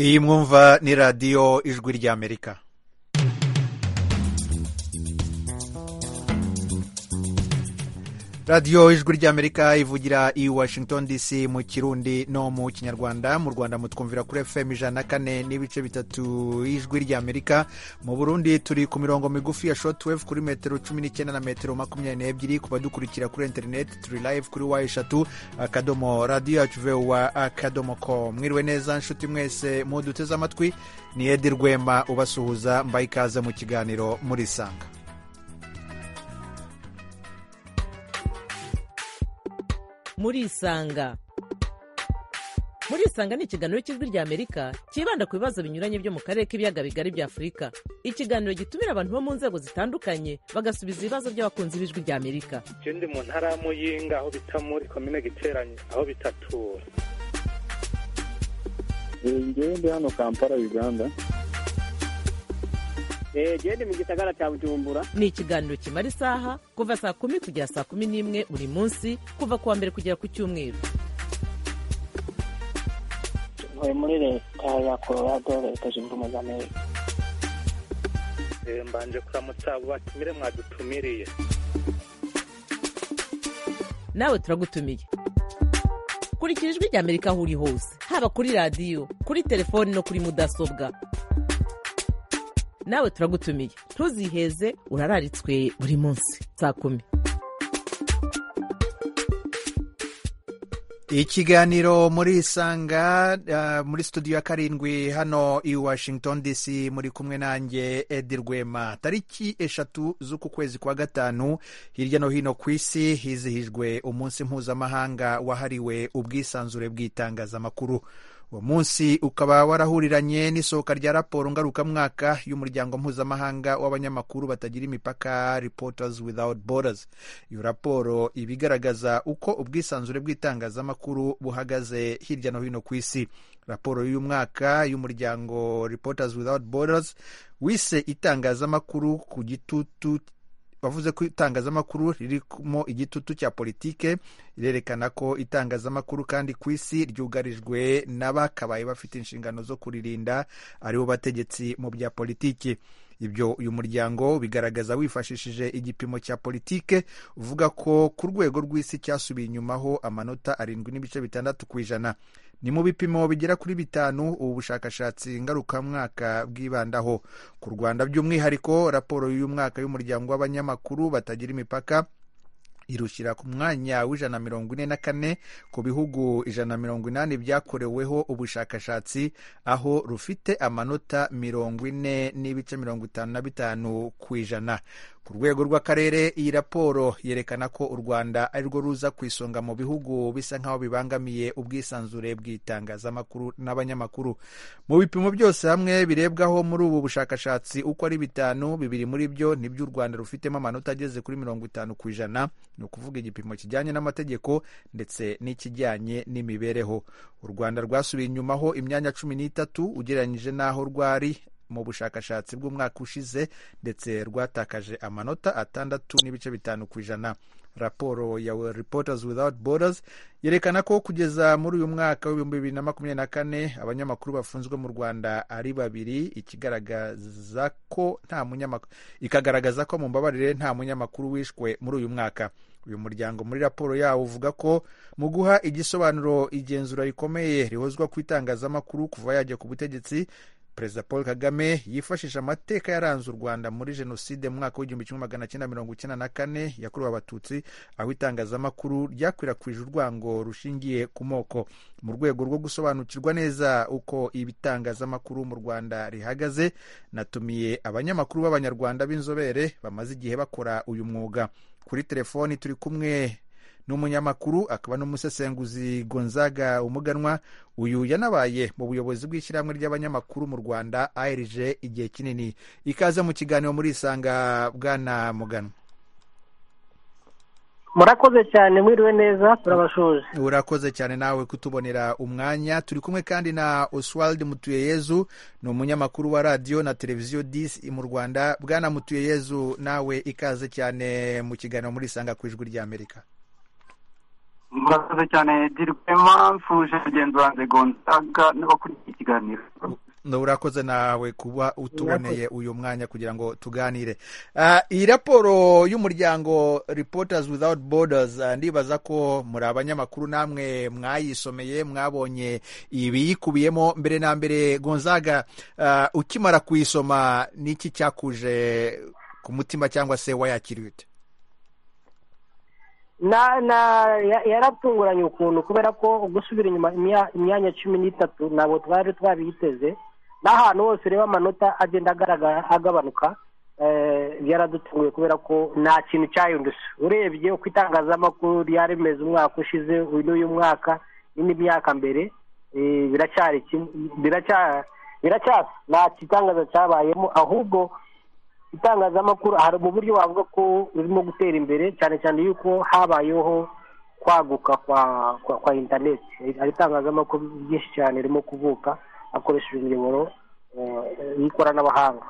iyi mwumva ni radiyo ijwi ry'amerika radiyo ijwi ry'amerika ivugira i washington dc mu kirundi no mu kinyarwanda mu rwanda mutwumvira kuri fm ijana na kane n'ibice bitatu y'ijwi ry'amerika mu burundi turi ku mirongo migufi ya shotwave kuri metero cumi n'icyenda na metero makumyabiri n'ebyiri ku badukurikira kuri interineti turi live kuri wa eshatu akadomo radiyo yacu vewa akadomo ko mwiriwe neza nshuti mwese muduteze amatwi ni edi rwema ubasuhuza mbaye ikaze mu kiganiro murisanga murisanga murisanga ni ikiganiro cy'ijwi ry'amerika cyibanda ku bibazo binyuranye byo mu karere k'ibiyaga bigari bya afurika ikiganiro gitumira abantu bo mu nzego zitandukanye bagasubiza ibibazo by'abakunzi b'ijwi ry'amerika je ndi mu ntara ya muyinga aho bita muri komine giteranye aho bitatura ngewe ndi hano kampala uganda genda mu gisagara cya bujumbura ni ikiganiro kimara isaha kuva saa kumi kugera saa kumi n'imwe buri munsi kuva ku wa mbere kugera ku cyumweru ntuye muri leta ya colorado leta zunze ubumwe z'amerika Eh, mbanje kuramutsa abo batumire mwadutumiriye nawe turagutumiye kurikira ijwi ry'amerika aho uri hose haba kuri radiyo kuri telefoni no kuri mudasobwa nawe turagutumiye ntuziheze urararitswe buri munsi saa kumi ikiganiro muri isanga ah, muri studio ya karindwi hano i washington dc muri kumwe nanjye edi rwema tariki eshatu z'uku kwezi kwa gatanu hirya no hino ku isi hizihijwe umunsi mpuzamahanga wahariwe ubwisanzure bw'itangazamakuru uwo munsi ukaba warahuriranye n'isohoka rya raporo ngarukamwaka y'umuryango mpuzamahanga w'abanyamakuru batagira imipaka reporters without borders iyo raporo iba igaragaza uko ubwisanzure bw'itangazamakuru buhagaze hirya no hino ku isi raporo y'uyu mwaka y'umuryango reporters without borders wise itangazamakuru ku gitutu bavuze ko itangazamakuru ririmo igitutu cya politike rirerekana ko itangazamakuru kandi ku isi ryugarijwe n'abakabaye bafite inshingano zo kuririnda aribo bategetsi mu bya politiki ibyo uyu muryango bigaragaza wifashishije igipimo cya politike uvuga ko ku rwego rw'isi cyasubiye inyumaho amanota arindwi n'ibice bitandatu ku ijana ni mu bipimo bigera kuri bitanu ubu bushakashatsi ngarukamwaka bwibandaho ku rwanda by'umwihariko raporo y'uyu mwaka y'umuryango w'abanyamakuru batagira imipaka irushyira ku mwanya w'ijana na mirongo ine na kane ku bihugu ijana na mirongo inani byakoreweho ubushakashatsi aho rufite amanota mirongo ine n'ibice mirongo itanu na bitanu ku ijana ku rwego rw'akarere iyi raporo yerekana ko u rwanda ari rwo ruza ku isonga mu bihugu bisa nk'aho bibangamiye ubwisanzure bw'itangazamakuru n'abanyamakuru mu bipimo byose hamwe birebwaho muri ubu bushakashatsi uko ari bitanu bibiri muri byo nibyo u rwanda rufitemo amanota ageze kuri mirongo itanu ku ijana ni ukuvuga igipimo kijyanye n'amategeko ndetse n'ikijyanye n'imibereho u rwanda rwasubiye inyumaho imyanya cumi n'itatu ugereranyije n'aho rwari mu bushakashatsi bw'umwaka ushize ndetse rwatakaje amanota atandatu n'ibice bitanu ku ijana raporo ya reporters without borders yerekana ko kugeza muri uyu mwaka w'ibihumbi bibiri na makumyabiri na kane abanyamakuru bafunzwe mu rwanda ari babiri ikigaragaza ko nta munyamakuru ikagaragaza ko mu mbabarire nta munyamakuru wishwe muri uyu mwaka uyu muryango muri raporo yawo uvuga ko mu guha igisobanuro igenzura rikomeye rihozwa ku itangazamakuru kuva yajya ku butegetsi perezida paul kagame yifashisha amateka yaranze u rwanda muri jenoside mu mwaka w'igihumbi kimwe magana cyenda mirongo icyenda na kane yakorewe abatutsi aho itangazamakuru ryakwirakwije urwango rushingiye ku moko mu rwego rwo gusobanukirwa neza uko ibitangazamakuru mu rwanda rihagaze natumiye abanyamakuru b'abanyarwanda b'inzobere bamaze igihe bakora uyu mwuga kuri telefoni turi kumwe ni umunyamakuru akaba n'umusesenguzi gonzaga umuganwa uyu yanabaye mu buyobozi bw'ishyirahamwe ry'abanyamakuru mu rwanda arg igihe kinini ikaze mu kiganiro muri isanga bwana muganwa murakoze cyane mwiriwe neza turabashoje urakoze cyane nawe kutubonera umwanya turi kumwe kandi na oswald mutuyeyezu ni umunyamakuru wa radiyo na televiziyo disi mu rwanda bwana mutuyeyezu nawe ikaze cyane mu kiganiro muri isanga ku ijwi ry'amerika murakoze cyane dirwema mfuje mugenzi wanjye gonzaga n'abakurikiye ikiganiro urakoze nawe kuba utuboneye uyu mwanya kugira ngo tuganire Ah, iyi raporo y'umuryango reporters without borders ah, ndibaza ko muri abanyamakuru namwe mwayisomeye mwabonye ibiyikubiyemo mbere na mbere gonzaga ah, ukimara kuyisoma n'iki cyakuje ku mutima cyangwa se wayakiriye ute na na ya- yaratunguranye ukuntu kubera ko gusubira inyuma imya- imyanya cumi n'itatu ntabwo twari twabiteze n'ahantu hose ureba amanota agenda agaragara agabanuka eh, byaradutunguye kubera ko nta kintu cyahindutse urebye uko itangazamakuru ryari rimeze umwaka ushize uyu n'uyu mwaka n'indi myaka mbere eh, biracyari kimwe- biracya- biracyasa nta kitangaza cyabayemo ahubwo itangazamakuru hari mu buryo wavuga ko urimo gutera imbere cyane cyane yuko habayeho kwaguka kwa kwa, kwa interineti hari itangazamakuru ryinshi cyane ririmo kuvuka hakoresheje imiyoboro eh, y'ikoranabuhanga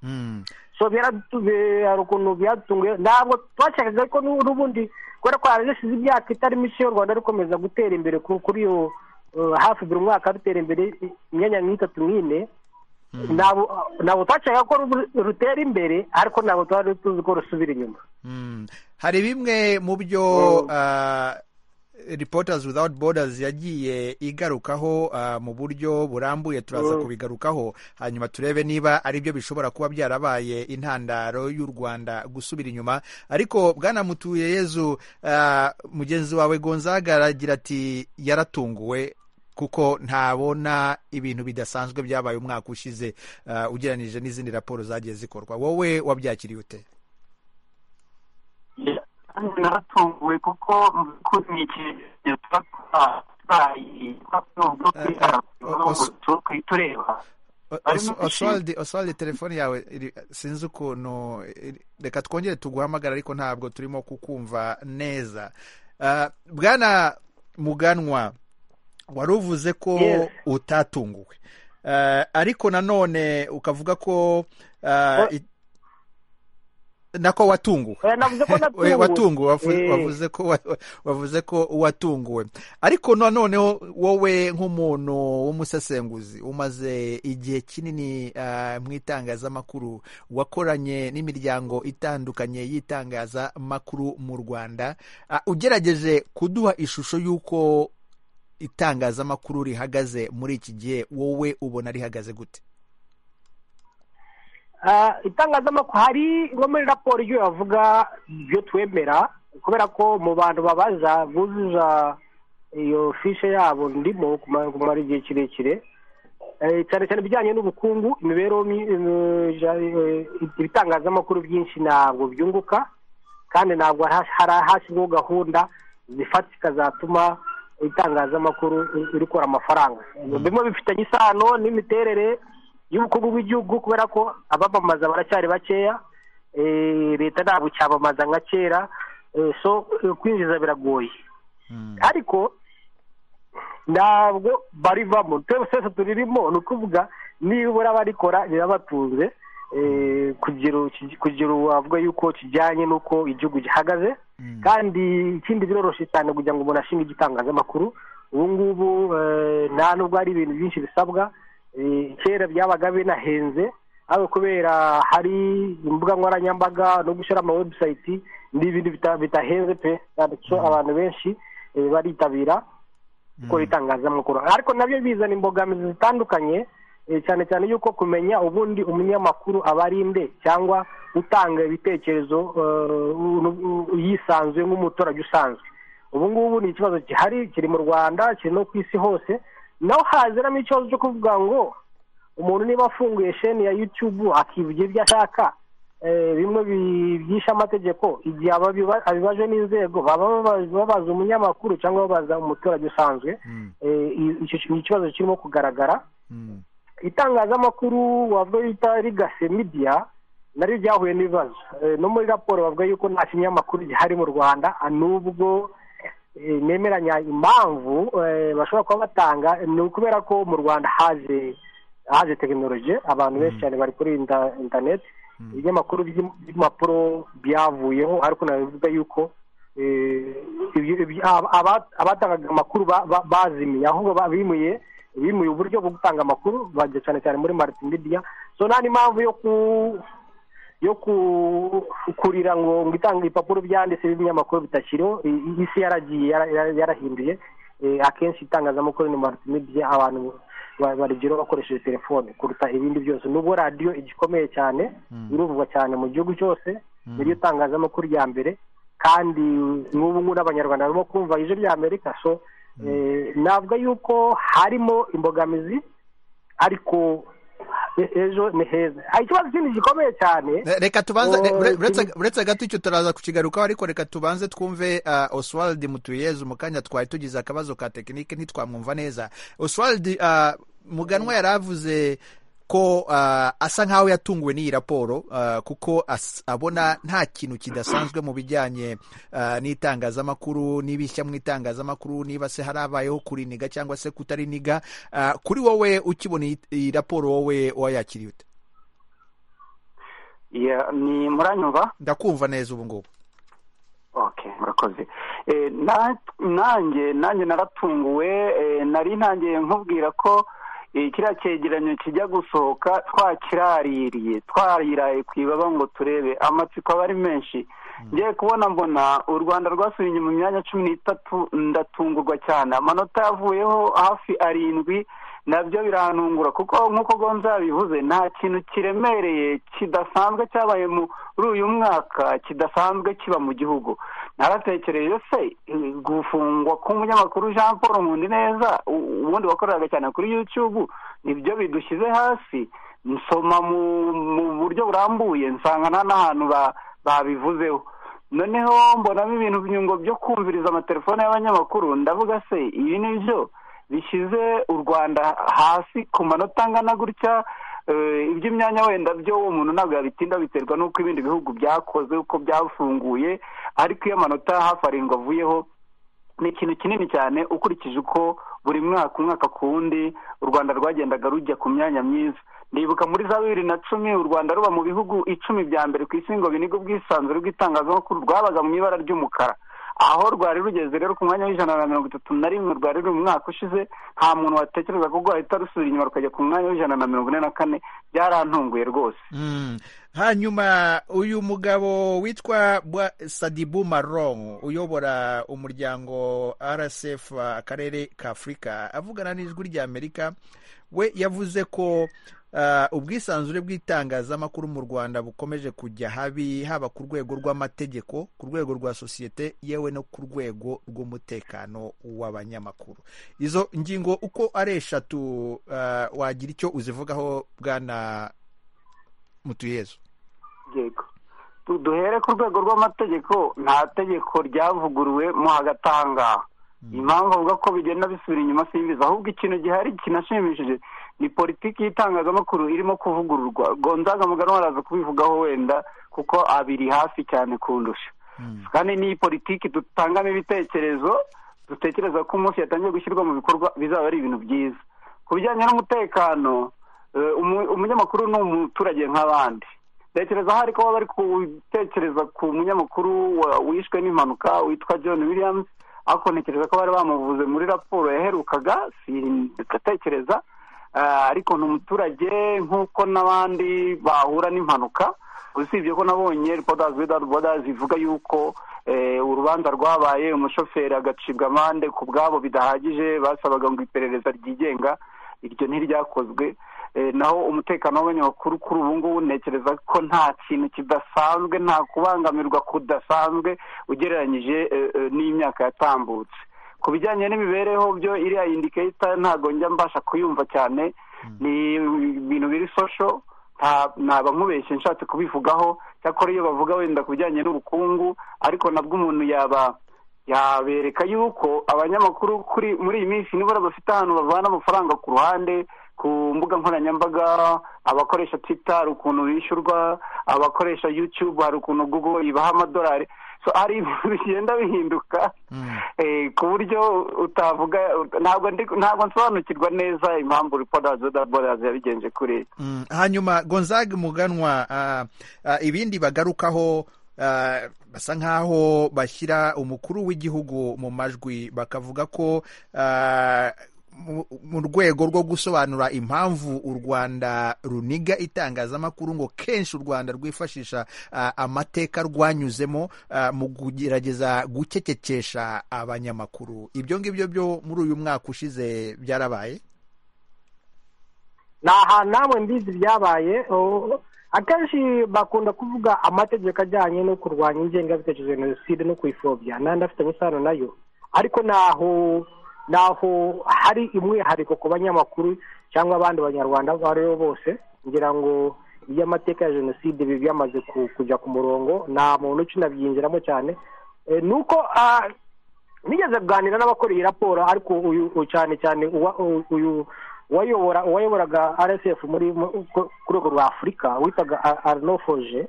Mm. so byaratuve hari ukuntu byatunguye ntabwo twashakaga ariko n'u- n'ubundi kubera ko hari hashize imyaka itari mike u rwanda rukomeza gutera imbere ku- kuri iyo eh, hafi buri mwaka rutera imbere i- imyanya nk'itatu nk'ine ntabwo ntabwo twashakaga ko ru- rutera imbere ariko ntabwo twari tuzi ko rusubira inyuma Mm. hari bimwe mu byo ah, reporters without borders yagiye igarukaho ah, mu buryo burambuye turaza kubigarukaho hanyuma turebe niba ari byo bishobora kuba byarabaye intandaro y'u rwanda gusubira inyuma ariko bwana mutuye yezu ah, mugenzi wawe gonzaga aragira ati yaratunguwe kuko ntabona ibintu bidasanzwe byabaye umwaka ushize ah, ugereranije n'izindi raporo zagiye zikorwa wowe wabyakiriye ute kandi naratunguwe kuko mu by'ukuri ni ikintu tuba twabaye twakubwo kuri Eh, eh, raporo os- turi tureba Barimo oswald oswald telefone yawe iri- sinzi ukuntu iri- reka twongere tuguhamagara ariko ntabwo turimo kukumva neza Ah, bwana muganwa wari uvuze ko Yes. utatunguwe Ah, ariko nanone ukavuga ko ah, Wa- i- nako watunguwe Eh, navuze ko We- natunguwe watunguwe wavu- Eh. wavuze ko wa- wavuze ko watunguwe ariko noneho wowe nk'umuntu w'umusesenguzi umaze igihe kinini ah, mu itangazamakuru wakoranye n'imiryango itandukanye y'itangazamakuru mu rwanda Ah, ugerageje kuduha ishusho y'uko itangazamakuru rihagaze muri iki gihe wowe ubona rihagaze gute Ah, itangazamakuru hari nko muri raporo ibyo bavuga ibyo twemera kubera ko mu bantu babaza buzuza iyo fishe yabo ndimo kumara kumara igihe kirekire Eh, cyane cyane ibijyanye n'ubukungu imibereho mi- eh, ja- eh, ibitangazamakuru byinshi ntabwo byunguka kandi ntabwo ha- hari hashyizweho gahunda zifatika zatuma itangazamakuru ri- rikora amafaranga bimwe bifitanye isano n'imiterere y'ubukungu bw'igihugu kubera ko abamamaza baracyari bakeya eh, leta ntabwo icyamamaza nka kera Eh, so eh, kwinjiza biragoye ariko ntabwo barivamo twebwe twese turirimo ni ukuvuga nibura barikora birabatunze eh, kugira kugira wavuga yuko kijyanye n'uko igihugu gihagaze Mm. kandi ikindi biroroshye cyane kugira ngo umuntu ashinge igitangazamakuru ubu ngubu eh, nta nubwo hari ibintu byinshi bisabwa eh, kera byabaga binahenze ariko kubera hari imbuga nkoranyambaga no gushyira ama webusayiti ni ibintu bita- bidahenze pe kandi cyo abantu benshi eh, baritabira gukora itangazamakuru ariko nabyo bizana imbogamizi zitandukanye eh, cyane cyane yuko kumenya ubundi umunyamakuru aba ari nde cyangwa utanga ibitekerezo eh, u- u- yisanzuye nk'umuturage usanzwe ubu ngubu ni ikibazo gihari kiri mu rwanda kiri no ku isi hose naho haziramo ikibazo cyo kuvuga ngo umuntu niba afunguye sheni ya yutubu akivugira ibyo ashaka eh, bimwe bi- byishe amategeko igihe ababiba- abibajwe n'inzego baba baba- babaza umunyamakuru cyangwa babaza umuturage usanzwe Mm. Eh, i- icyo ki- ni ikibazo kirimo kugaragara Mm. itangazamakuru wavuga bita rigase media naryo ryahuye n'ibibazo Eh, no muri raporo bavuga yuko nta kinyamakuru gihari mu rwanda ah, n'ubwo eh, nemeranya impamvu eh, bashobora kuba batanga ni ukubera ko mu rwanda haje haje tekinoloji abantu benshi cyane bari kuri inta- interineti ibinyamakuru by'im- by'impapuro byavuyeho ariko nabivuga yuko eh, ibyo- ibyo- aba- aba- abatangaga amakuru ba- ba- bazimiye ahubwo ba- bimuye bimuye uburyo bwo gutanga amakuru bajya cyane cyane muri mariti midiya so nta n'impamvu yo ku yo ku- kurira ngo ngo itange ibipapuro byanditse by'ibinyamakuru bitakiriho i- i- isi yaragiye yara- yara- yarahinduye Eh, akenshi itangazamakuru ni maritimedia abantu ba- barigeraho bakoresheje telefone kuruta ibindi byose nubwo radiyo igikomeye cyane iruvugwa cyane mu gihugu cyose niryo tangazamakuru rya mbere kandi n'ubu ngubu n'abanyarwanda barimo kumva ije rya amerika so eh, navuga yuko harimo imbogamizi ariko e- ejo ni heza Ah, ikibazo kindi gikomeye cyane reka tubanze Oh, re- ure- uretse ikindi- uretse gato icyo turaza kukigarukaho ariko reka tubanze twumve uh, oswald mutuyeze mu kanya twari tugize akabazo ka tekinike ntitwamwumva neza oswald uh, muganwa yari avuze ko uh, asa nk'aho yatunguwe n'iyi raporo uh, kuko as, abona nta kintu kidasanzwe mu bijyanye uh, n'itangazamakuru n'ibishya mu itangazamakuru niba se harabayeho kuriniga cyangwa se kutariniga uh, kuri wowe ukibona iyi- iyi raporo wowe wayakiriye ute Ya- ni muranyumva ndakumva neza ubu ngubu okay murakoze Eh, na- nanjye nanjye naratunguwe eh, nari ntangiye nkubwira ko eh, kiriya cyegeranyo kijya gusohoka twakiraririye twariraye ku ibaba ngo turebe amatsiko aba ari menshi ngiye kubona mbona u rwanda rwasubiye inyuma imyanya cumi n'itatu ndatungurwa cyane amanota yavuyeho hafi arindwi nabyo biranungura kuko nk'uko gonza yabivuze nta kintu kiremereye kidasanzwe cyabaye muri uyu mwaka kidasanzwe kiba mu gihugu naratekereje se eh, gufungwa k'umunyamakuru jean paul nkundineza u- ubundi wakoreraga cyane kuri youtube nibyo bidushyize hasi nsoma mu mu buryo burambuye nsanga nta n'ahantu ba- babivuzeho noneho mbonamo ibintu byungo byo kumviriza amatelefone y'abanyamakuru ndavuga se ibi ni byo bishyize u rwanda hasi ku manota angana gutya eh, iby'imyanya wenda byo uwo muntu ntabwo yabitinda biterwa n'uko ibindi bihugu byakoze uko byafunguye ariko iyo amanota hafi arindwi avuyeho ni ikintu kinini cyane ukurikije uko buri mwaka umwaka ku wundi u rwanda rwagendaga rujya ku myanya myiza ndibuka muri za bibiri na cumi u rwanda ruba mu bihugu icumi bya mbere ku isi ngo biniga ubwisanzure bw'itangazamakuru rwabaga mu ibara ry'umukara aho rwari rugeze rero ku mwanya w'ijana na mirongo itatu na rimwe rwari ruri mu mwaka ushize nta muntu watekereza ko rwahita rusubira inyuma rukajya ku mwanya w'ijana na mirongo ine na kane byarantunguye rwose Mm. hanyuma uyu mugabo witwa bwa sadibu maron uyobora umuryango rsf akarere ka afurika avugana n'ijwi ry'amerika we yavuze ko ah, ubwisanzure bw'itangazamakuru mu rwanda bukomeje kujya habi haba ku rwego rw'amategeko ku rwego rwa sosiyete yewe no ku rwego rw'umutekano w'abanyamakuru izo ngingo uko ari eshatu ah, wagira icyo uzivugaho bwana mutuyezu yego Tu- duhere ku rwego rw'amategeko nta tegeko ryavuguruwe mo hagati aha ngaha impamvu avuga ko bigenda bisubira inyuma simbizi ahubwo ikintu gihari kinashimishije ni politiki y'itangazamakuru irimo kuvugururwa gonzaga mugano araza kubivugaho wenda kuko abiri hafi cyane kundusha kandi n'iyi politiki dutangamo ibitekerezo dutekereza ko umunsi yatangiye gushyirwa mu bikorwa bizaba ari ibintu byiza ku bijyanye n'umutekano eh, umu- umunyamakuru ni umuturage nk'abandi ntekereza aho ariko baba bari gutekereza ku munyamakuru wa- wishwe n'impanuka witwa john williams ariko ntekereza ko bari bamuvuze muri raporo yaherukaga sindatekereza Eh, ariko ni umuturage nk'uko n'abandi bahura n'impanuka usibye ko nabonye reporters without borders ivuga yuko eh, urubanza rwabaye umushoferi agacibwa amande ku bwabo bidahagije basabaga ngo iperereza ryigenga iryo ntiryakozwe Eh, naho umutekano w'abanyamakuru kuri ubu ngubu ntekereza ko nta kintu kidasanzwe nta kubangamirwa kudasanzwe ugereranyije eh, eh, n'imyaka yatambutse ku bijyanye n'imibereho byo iriya indiketa ntabwo njya mbasha kuyumva cyane ni ibintu biri sosho nta- naba nkubeshye nshatse kubivugaho cyakora iyo bavuga wenda ku bijyanye n'ubukungu ariko nabwo umuntu yaba yabereka yuko abanyamakuru kuri muri iyi minsi nibura bafite ahantu bavana amafaranga ku ruhande ku mbuga nkoranyambaga abakoresha twita hari ukuntu bishyurwa abakoresha youtube hari ukuntu google ibaha amadolari so hari ibintu bigenda bihinduka eh, ku buryo utavuga ntabwo ndi- ntabwo nsobanukirwa neza impamvu reporters without borders yabigenje kuri Mm, hanyuma gonzaga muganwa ah, ah, ibindi bagarukaho ah, ah, basa nk'aho bashyira umukuru w'igihugu mu majwi bakavuga ko ah, mu- mu rwego rwo gusobanura impamvu u rwanda runiga itangazamakuru ngo kenshi u rwanda rwifashisha ah, amateka rwanyuzemo ah, mu kugerageza gucecekesha abanyamakuru ibyo ngibyo byo muri uyu mwaka ushize byarabaye ni ahantu namwe mbizi byabaye oh, akenshi bakunda kuvuga amategeko ajyanye no kurwanya ingengabitekerezo ya jenoside no kuyipfobya n'andi afitanye isano nayo ariko naho naho hari umwihariko ku banyamakuru cyangwa abandi banyarwanda abo aribo bose ngira ngo iby'amateka ya jenoside biba byamaze ku- kujya ku murongo nta muntu ukinabyinjiramo cyane Eh, ni uko ah, nigeze kuganira n'abakora iyi raporo ariko uyu uyu cyane cyane uwa- u- uyu uwayobora uwayoboraga rsf muri mu- ku ku rwego rwa afurika witwaga Ar- arnaud foje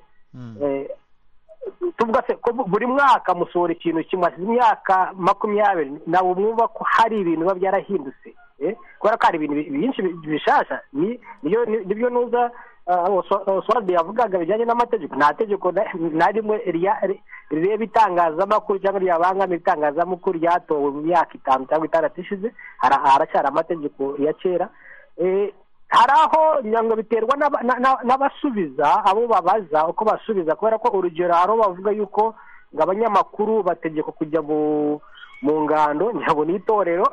Eh, tuvuga se ko bu- buri mwaka musohora ikintu kimwe hashize imyaka makumyabiri ntabwo mwumva ko hari ibintu biba byarahindutse eh, kubera ko hari ibintu bi- byinshi bi- bishasha ni- niyo- ni- nibyo nuza oswalde yavugaga bijyanye n'amategeko nta tegeko na- na rimwe rya- ri- rireba itangazamakuru cyangwa ryabangamira itangazamakuru ryatowe mu myaka itanu cyangwa itandatu ishize hara- haracyari amategeko ya kera Eh, hari aho ngira ngo biterwa n'aba- na- na- n'abasubiza abo babaza uko basubiza kubera ko urugero hari abo bavuga yuko ngo abanyamakuru bategekwa kujya mu mu ngando njyabo ni itorero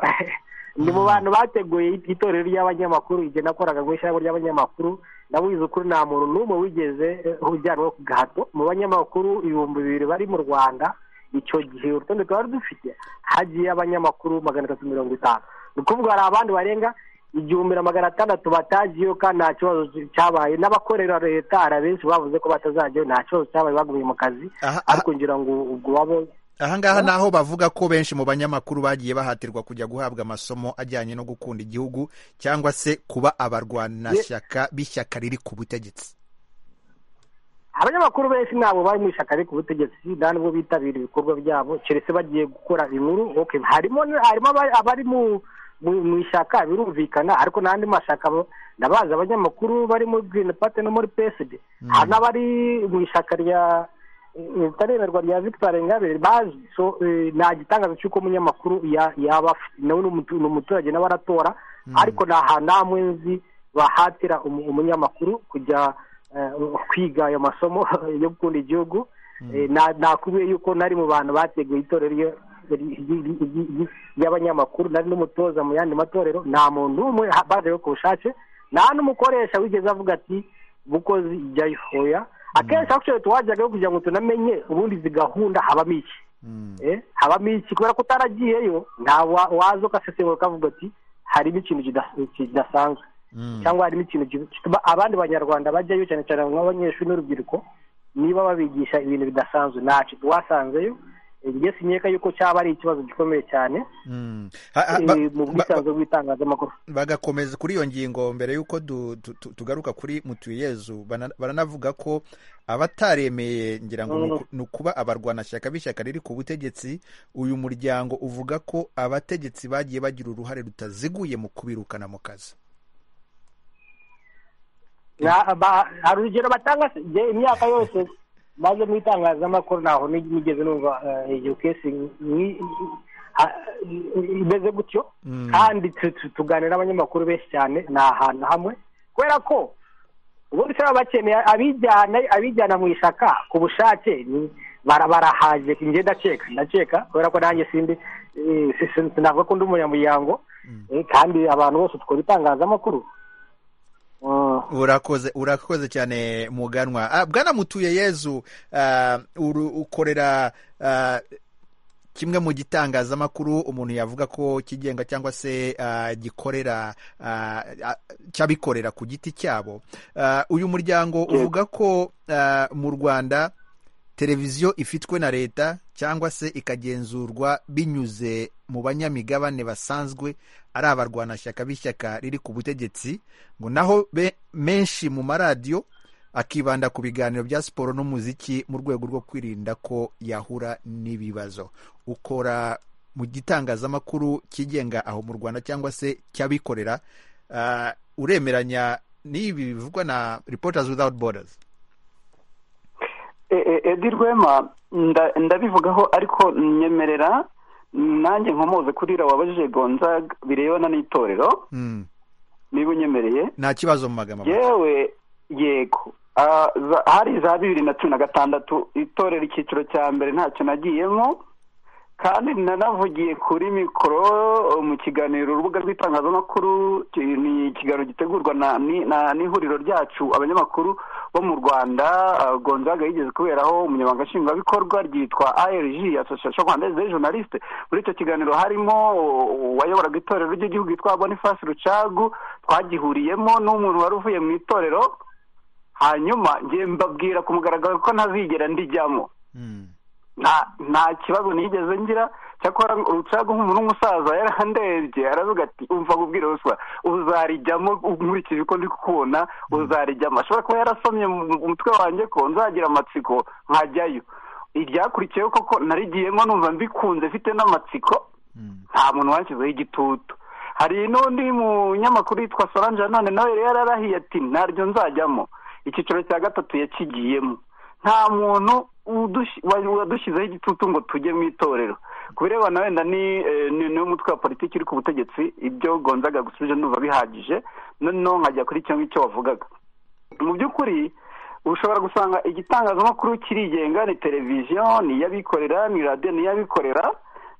ni mu bantu bateguye itorero ry'abanyamakuru igihe nakoraga mu ishyirahamwe ry'abanyamakuru ndabuze ukuri nta muntu n'umwe wigeze eh, ujyanwa ku gahato mu banyamakuru ibihumbi bibiri bari mu rwanda icyo gihe urutonde twari dufite hagiye abanyamakuru magana atatu mirongo itanu ni ukuvuga hari abandi barenga igihumbi na magana atandatu batagiyeho kandi nta kibazo cyabaye n'abakorera leta hari abenshi bavuze ko batazajyayo nta kibazo cyabaye baguye mu kazi Aha- aha- ariko ngira ngo ubwo wabo ahangaha ni aho bavuga ko benshi mu banyamakuru bagiye bahatirwa kujya guhabwa amasomo ajyanye no gukunda igihugu cyangwa se kuba abarwanashyaka b'ishyaka riri ku butegetsi abanyamakuru benshi ntabwo bari mu ishyaka ariko ubutegetsi nta nubwo bitabira ibikorwa byabo keretse bagiye gukora inkuru okay harimo harimo abari- abari mu mu- mu ishyaka birumvikana ariko n'andi mashyaka bo- ndabazi abanyamakuru bari muri green party no muri psd hari n'abari mu ishyaka rya eh, ritaremerwa rya victoire ingabire bazi so, eh, nta gitangaza cy'uko umunyamakuru ya- yaba afite- nawe ni umutu- ni umuturage nawe aratora ariko nta hantu namwe nzi bahatira umu- umunyamakuru kujya eh, kwiga ayo masomo yo gukunda igihugu Eh, na- nakubwiye yuko nari mu bantu bateguye itorero ryo- ry- ry- ry- ry- ry'abanyamakuru nari n'umutoza mu yandi matorero nta muntu umwe ha- baje ku bushake nta n'umukoresha wigeze avuga ati bukozi jyayo hoya akenshi aho twe twajyaga kugira ngo tunamenye ubundi izi gahunda habamo iki Eh, habamo iki kubera ko utaragiyeyo nta wa- waza ugasesengura ukavuga ati harimo ikintu kida- kidasanzwe cyangwa harimo ikintu ki- gituma abandi banyarwanda bajyayo cyane cyane nk'abanyeshuri n'urubyiruko niba babigisha ibintu bidasanzwe ntacyo wasanzeyo njye sinyeka yuko cyaba ari ikibazo gikomeye cyane Mm. Ha- ha- eh, ba- ba- mu ba- bwisanzure bw'itangazamakuru bagakomeza kuri iyo ngingo mbere y'uko du- tu- tu- tugaruka kuri mutuyezu bana- baranavuga ko abataremeye ngira ngo ni uku- ni ukuba abarwanashyaka b'ishyaka riri ku butegetsi uyu muryango uvuga ko abategetsi bagiye bagira uruhare rutaziguye mu kubirukana mu kazi Na- ba- hari urugero batanga se- njye imyaka yose maze mu itangazamakuru ntaho nig- nigeze numva eh, iyo kesi nki- ha- imeze gutyo Mm. kandi tu- tu- tuganira n'abanyamakuru benshi cyane ni ahantu hamwe kubera ko ubundi se baba bakeneye abijyana abijyana mu ishyaka ku bushake ni- bara- barahaje njye ndakeka ndakeka kubera ko nanjye sindi eh, si- si- sinavuga ko ndi umunyamuryango eh, kandi abantu bose dukora itangazamakuru Mm. urakoze urakoze cyane muganwa Ah, bwana mutuye yezu ah, uru- ukorera ah, kimwe mu gitangazamakuru umuntu yavuga ko kigenga cyangwa se ah, gikorera ah, ah, cy'abikorera ku giti cyabo Ah, uyu muryango uvuga ko ah, mu rwanda televiziyo ifitwe na leta cyangwa se ikagenzurwa binyuze mu banyamigabane basanzwe ari abarwanashyaka b'ishyaka riri ku butegetsi ngo naho be- menshi mu maradiyo akibanda ku biganiro bya siporo n'umuziki mu rwego rwo kwirinda ko yahura n'ibibazo ukora mu gitangazamakuru kigenga aho mu rwanda cyangwa se cy'abikorera Ah, uremeranya n'ibi bivugwa na reporters without borders edi rwema nda- ndabivugaho ariko nyemerera nanjye nkomoze kurira wabajije gonzaga birebana n'itorero Mm. niba unyemereye nta kibazo mu magama make. yewe yego Ah, za- hari za bibiri na cumi na gatandatu itorero icyiciro cya mbere ntacyo nagiyemo kandi nanavugiye kuri mikoro mu kiganiro urubuga rw'itangazamakuru ki- ni ikiganiro gitegurwa na ni- na- n'ihuriro ryacu abanyamakuru bo mu rwanda ah, gonzaga yigeze kuberaho umunyamabanga nshingwabikorwa ryitwa arg association rwandaise des journalistes muri icyo kiganiro harimo uh, uwayoboraga itorero ry'igihugu yitwa boniface rucagu twagihuriyemo n'umuntu wari uvuye mu itorero hanyuma njye mbabwira ku mugaragaro ko ntazigera ndijyamo Mm. nta nta kibazo nigeze ngira cyakora urucaga nk'umuntu w'umusaza yarandebye aravuga ati umva ubwira ruswa uzarijyamo nkurikije uko ndi kukubona uzarijyamo ashobora kuba yarasomye mu mu mutwe wanjye ko nzagira amatsiko nkajyayo iryakurikiyeho koko narigiyemo numva mbikunze mfite n'amatsiko Mm. nta muntu wanshyizeho igitutu hari n'undi munyamakuru yitwa solange nanone nawe yari yararahiye ati naryo nzajyamo icyiciro cya gatatu yakigiyemo nta muntu udush- wa- wadushyizeho igitutu ngo tujye mu itorero ku birebana wenda ni eh, ni- niwo mutwe wa politiki uri ku butegetsi ibyo gonzaga gusubije ndumva bihagije noneho nkajya kuri icyo ngicyo wavugaga mu by'ukuri ushobora gusanga igitangazamakuru kirigenga ni televiziyo ni iyabikorera ni radiyo ni iyabikorera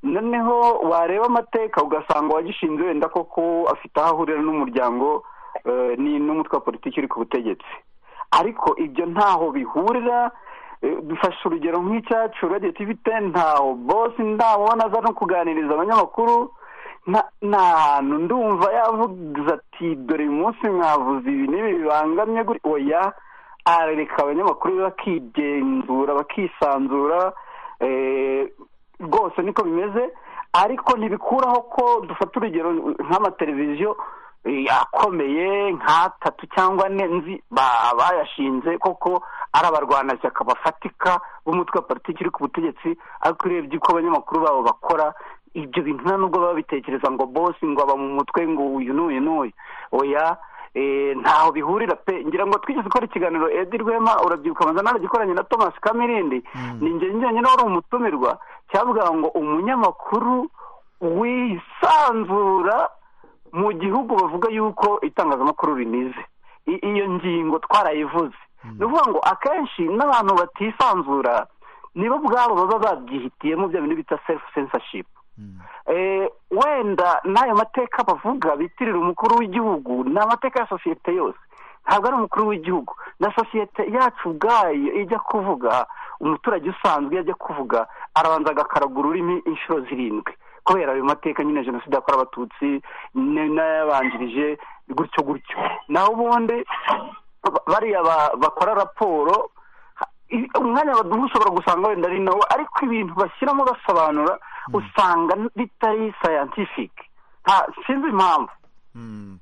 noneho wareba amateka ugasanga uwagishinze wenda koko afite aho ahurira n'umuryango eh, ni n'umutwe wa politiki uri ku butegetsi ariko ibyo ntaho bihurira eh, dufashe urugero nk'icyacu radio tv ten ntaho bosi ndamubona aza no kuganiriza abanyamakuru nta- nta hantu ndumva yavuze ati dore uyu munsi mwavuze ibi n'ibi bibangamye guri oya arareka abanyamakuru be bakigenzura bakisanzura eh, rwose niko bimeze ariko ntibikuraho ko dufata urugero nk'amateleviziyo eh, akomeye nk'atatu cyangwa ane nzi ba- bayashinze koko ari abarwanashyaka bafatika b'umutwe wa politiki uri ku butegetsi ariko urebye uko abanyamakuru babo bakora ibyo bintu nta nubwo baba bitekereza ngo bosi ngo aba mu mutwe ngo uyu n'uyu n'uyu oya eh, ntaho bihurira pe ngira ngo twigeze gukora ikiganiro edi rwema urabyibuka amaze naragikoranye na thomas kamirindi ni njye njyenyine wari umutumirwa cyavuga ngo umunyamakuru wisanzura mu gihugu bavuga yuko itangazamakuru rinize I- iyo ngingo twarayivuze ni ukuvuga ngo akenshi n'abantu batisanzura nibo ubwabo baba babyihitiyemo bya bintu bita self censorship Mm. Eh, wenda n'ayo mateka bavuga bitirira umukuru w'igihugu ni amateka ya sosiyete yose ntabwo ari umukuru w'igihugu na sosiyete yacu ubwayo ijya kuvuga umuturage usanzwe iyo ajya kuvuga arabanza agakaraga ururimi inshuro zirindwi kubera ayo mateka nyine jenoside yakorewe abatutsi n- n'ayabanjirije gutyo gutyo naho ubundi ba- bariya ba- bakora raporo ha- i- umwanya baduha ushobora gusanga wenda ari nawo ariko ibintu bashyiramo basobanura usanga bitari sayantifike sinzi impamvu Mm.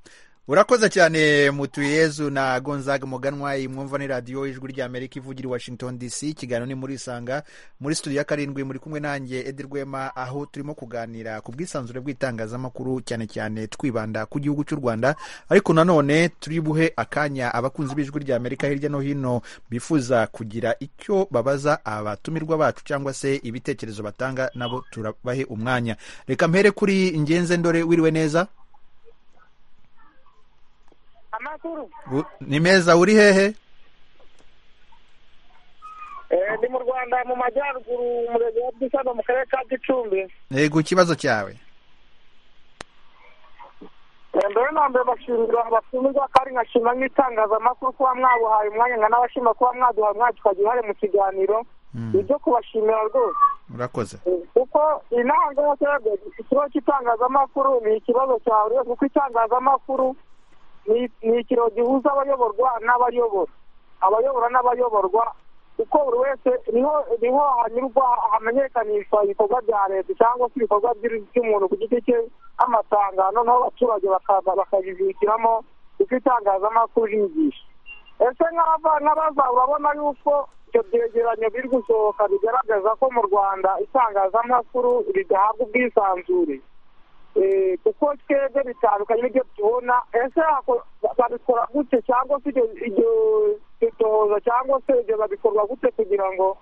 urakoze cyane mutuyezu na gonzaga muganwa iyi mwumva ni radiyo ijwi ry'amerika ivugira i washington dc ikiganiro ni muri isanga muri studio ya karindwi muri kumwe nanjye edi rwema aho turimo kuganira ku bwisanzure bw'itangazamakuru cyane cyane twibanda ku gihugu cy'u rwanda ariko nanone turi buhe akanya abakunzi b'ijwi ry'amerika hirya no hino bifuza kugira icyo babaza abatumirwa bacu cyangwa se ibitekerezo batanga nabo turabahe umwanya reka mpere kuri ngenze ndore wiriwe neza amakuru U- ni meza uri hehe Eh, ndi mu rwanda mu majyaruguru umurenge wa gisano mu karere ka gicumbi yego ikibazo cyawe Eh, mbere na mbere bashimira abatumirwa kandi nkashima nk'itangazamakuru kuba mwabuhaye umwanya nkanabashima kuba mwaduhaye umwanya tukagira uruhare mu kiganiro Mm, ibyo kubashimira rwose urakoze Eh, kuko intango y'abaturage ikibazo cy'itangazamakuru ni ikibazo cya buri wese kuko itangazamakuru ni- ni ikiro gihuza abayoborwa n'abayobora abayobora n'abayoborwa kuko buri wese niho niho hanyurwa hamenyekanishwa ibikorwa bya leta cyangwa se ibikorwa by'u- by'umuntu ku giti cye nk'amasangano noneho abaturage bakaza bakabibikiramo kuko itangazamakuru rigisha ese nk'aba- nk'abaza urabona yuko ibyo byegeranyo biri gusohoka bigaragaza ko mu rwanda itangazamakuru ridahabwa ubwisanzure Eh, kuko twebwe bitandukanye n'ibyo tubona ese hako- babikora gute cyangwa se ibyo- ibyo dutohoza cyangwa se ibyo babikorwa gute kugira ngo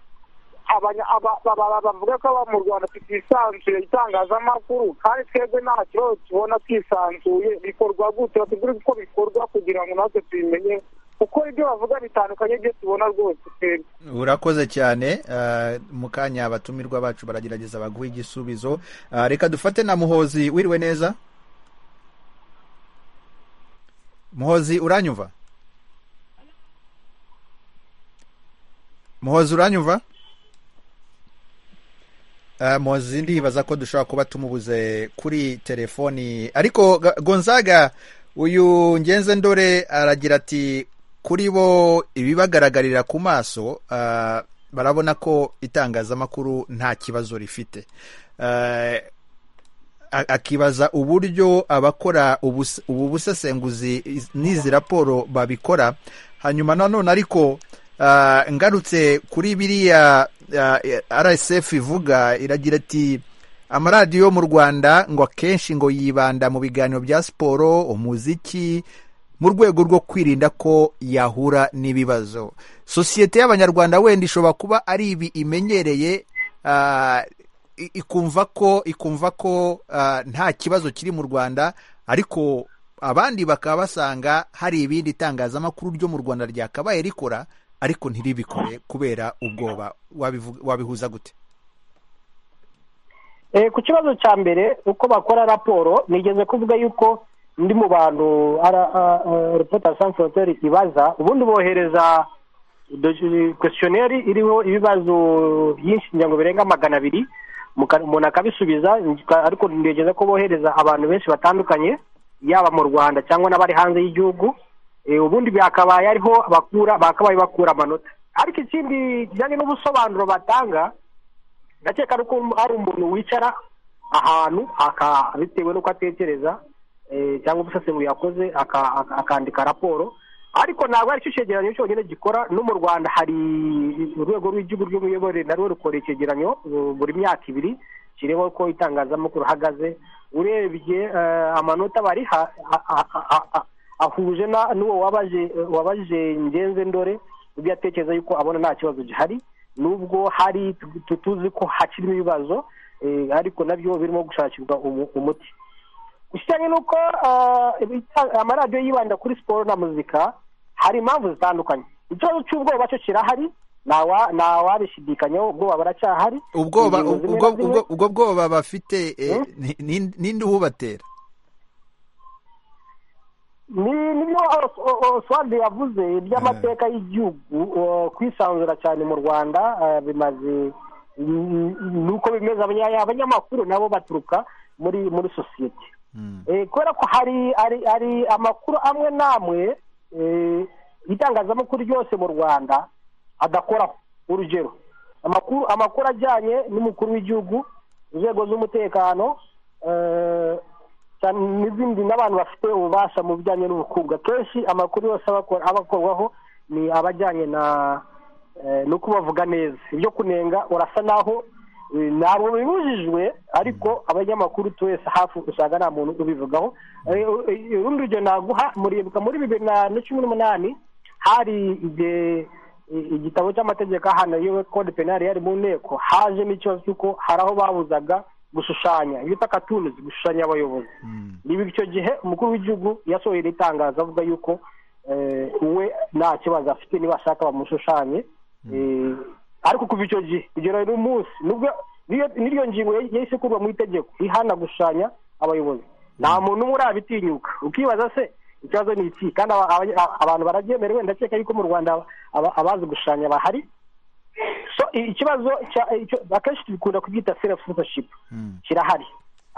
abanya- aba- aba- bavuga ko aba mu rwanda tutisanzuye itangazamakuru kandi twebwe nta kibazo tubona twisanzuye bikorwa gute batubwire uko bikorwa kugira ngo natwe tubimenye kuko ibyo bavuga bitandukanye n'ibyo tubona rwose twebwe urakoze cyane ah, mu kanya abatumirwa bacu baragerageza baguha igisubizo Ah, reka dufate na muhozi wiriwe neza muhozi uranyumva muhozi uranyumva Ah, muhozi ndibaza ko dushobora kuba tumubuze kuri telefoni ariko Ga- gonzaga uyu ngenze ndore aragira ati kuri bo ibibagaragarira ku maso ah, barabona ko itangazamakuru nta kibazo rifite Ah, a- akibaza uburyo abakora ubus- ubu busesenguzi iz- n'izi raporo babikora hanyuma nanone ariko ah, ngarutse kuri biriya ah, rsf ivuga iragira ati amaradiyo yo mu rwanda ngo akenshi ngo yibanda mu biganiro bya siporo umuziki mu rwego rwo kwirinda ko yahura n'ibibazo sosiyete y'abanyarwanda wenda ishobora kuba ari ibi imenyereye ah, i- ikumva ko ikumva ko ah, nta kibazo kiri mu rwanda ariko abandi bakaba basanga hari ibindi itangazamakuru ryo mu rwanda ryakabaye rikora ariko ntiribikore kubera ubwoba Wabivuga- wabihuza gute Eh, ku kibazo cya mbere uko bakora raporo nigeze kuvuga yuko ndi mu bantu reporter sans frontiere ibaza ubundi bohereza kwestionnaire iriho ibibazo byinshi ngira ngo birenga magana abiri muka- umuntu akabisubiza nka- ariko nigeze ko bohereza abantu benshi batandukanye yaba mu rwanda cyangwa n'abari hanze y'igihugu Eh, ubundi byakabaye ariho bakura bakabaye bakura amanota ariko ikindi kijyanye n'ubusobanuro batanga ndakeka ari uko hari umuntu wicara ahantu aka- bitewe n'uko atekereza eh, cyangwa ubusesenguri yakoze aka- aka- akandika raporo ariko ntabwo ari cyo cyegeranyo cyonyine gikora no mu rwanda hari urwego rw'igihugu rw'imiyoborere narwo rukora icyegeranyo eh, buri myaka ibiri kireba uko itangazamakuru ihagaze urebye eh, amanota bariha a- a- a- a- ahuje na- n'uwo wabaje- wabajije ngenze ndore ibyo atekereza yuko abona nta kibazo gihari nubwo hari tu- tu- tuzi ko hakirimo ibibazo eh, ariko nabyo birimo gushakirwa umu- umuti ikijyanye n'uko ah, ibita- amaradiyo yibanda kuri siporo na muzika hari impamvu zitandukanye ikibazo cy'ubwoba cyo kirahari ntawa- ntawabishidikanyaho ubwoba baracyahari ubwoba Ingingo zimwe ubwo na zimwe- ubwo- ubwo bwoba bafite eh, Hmm? ni- ni- ninde ububatera ni nibyo Os- O- oswald yavuze iby'amateka y'igihugu eh, kwisanzura cyane mu rwanda eh, bimaze ni- ni- nuko bimeze abanya- abanyamakuru nabo baturuka muri muri sosiyete Eh, kubera ko hari hari hari amakuru amwe n'amwe eh, itangazamakuru ryose mu rwanda adakora urugero amakuru amakuru ajyanye n'umukuru w'igihugu inzego z'umutekano eh, cyane n'izindi n'abantu bafite ububasha mu bijyanye n'ubukungu akenshi amakuru yose aba akora- aba akorwaho ni abajyanye na eh, ni uko bavuga neza ibyo kunenga urasa naho eh, ntabwo bibujijwe ariko abanyamakuru twese hafi usanga nta muntu ubivugaho Eh, eh, urundi rugero naguha muribuka muri bibiri na na cumi n'umunani hari igihe i- igitabo cy'amategeko ahana yewe code penal yari mu nteko hajemo ikibazo cy'uko hari aho babuzaga gushushanya iyo bita cartoons gushushanya abayobozi niba icyo gihe umukuru w'igihugu yasohoye iri tangazo avuga yuko eh, we nta kibazo afite niba ashaka bamushushanye Eh, ariko kuva icyo gihe kugera uyu munsi nubwo n'iyo- n'iryo ngingo yahise yahise ikurwa mu itegeko ihana gushushanya abayobozi nta muntu umwe urabitinyuka ukibaza se ikibazo ni iki kandi aba- aba- abantu barabyemerewe ndakeka yuko mu rwanda aba- abazi gushushanya bahari so i- ikibazo cya- icyo- akenshi dukunda kubyita self censorship kirahari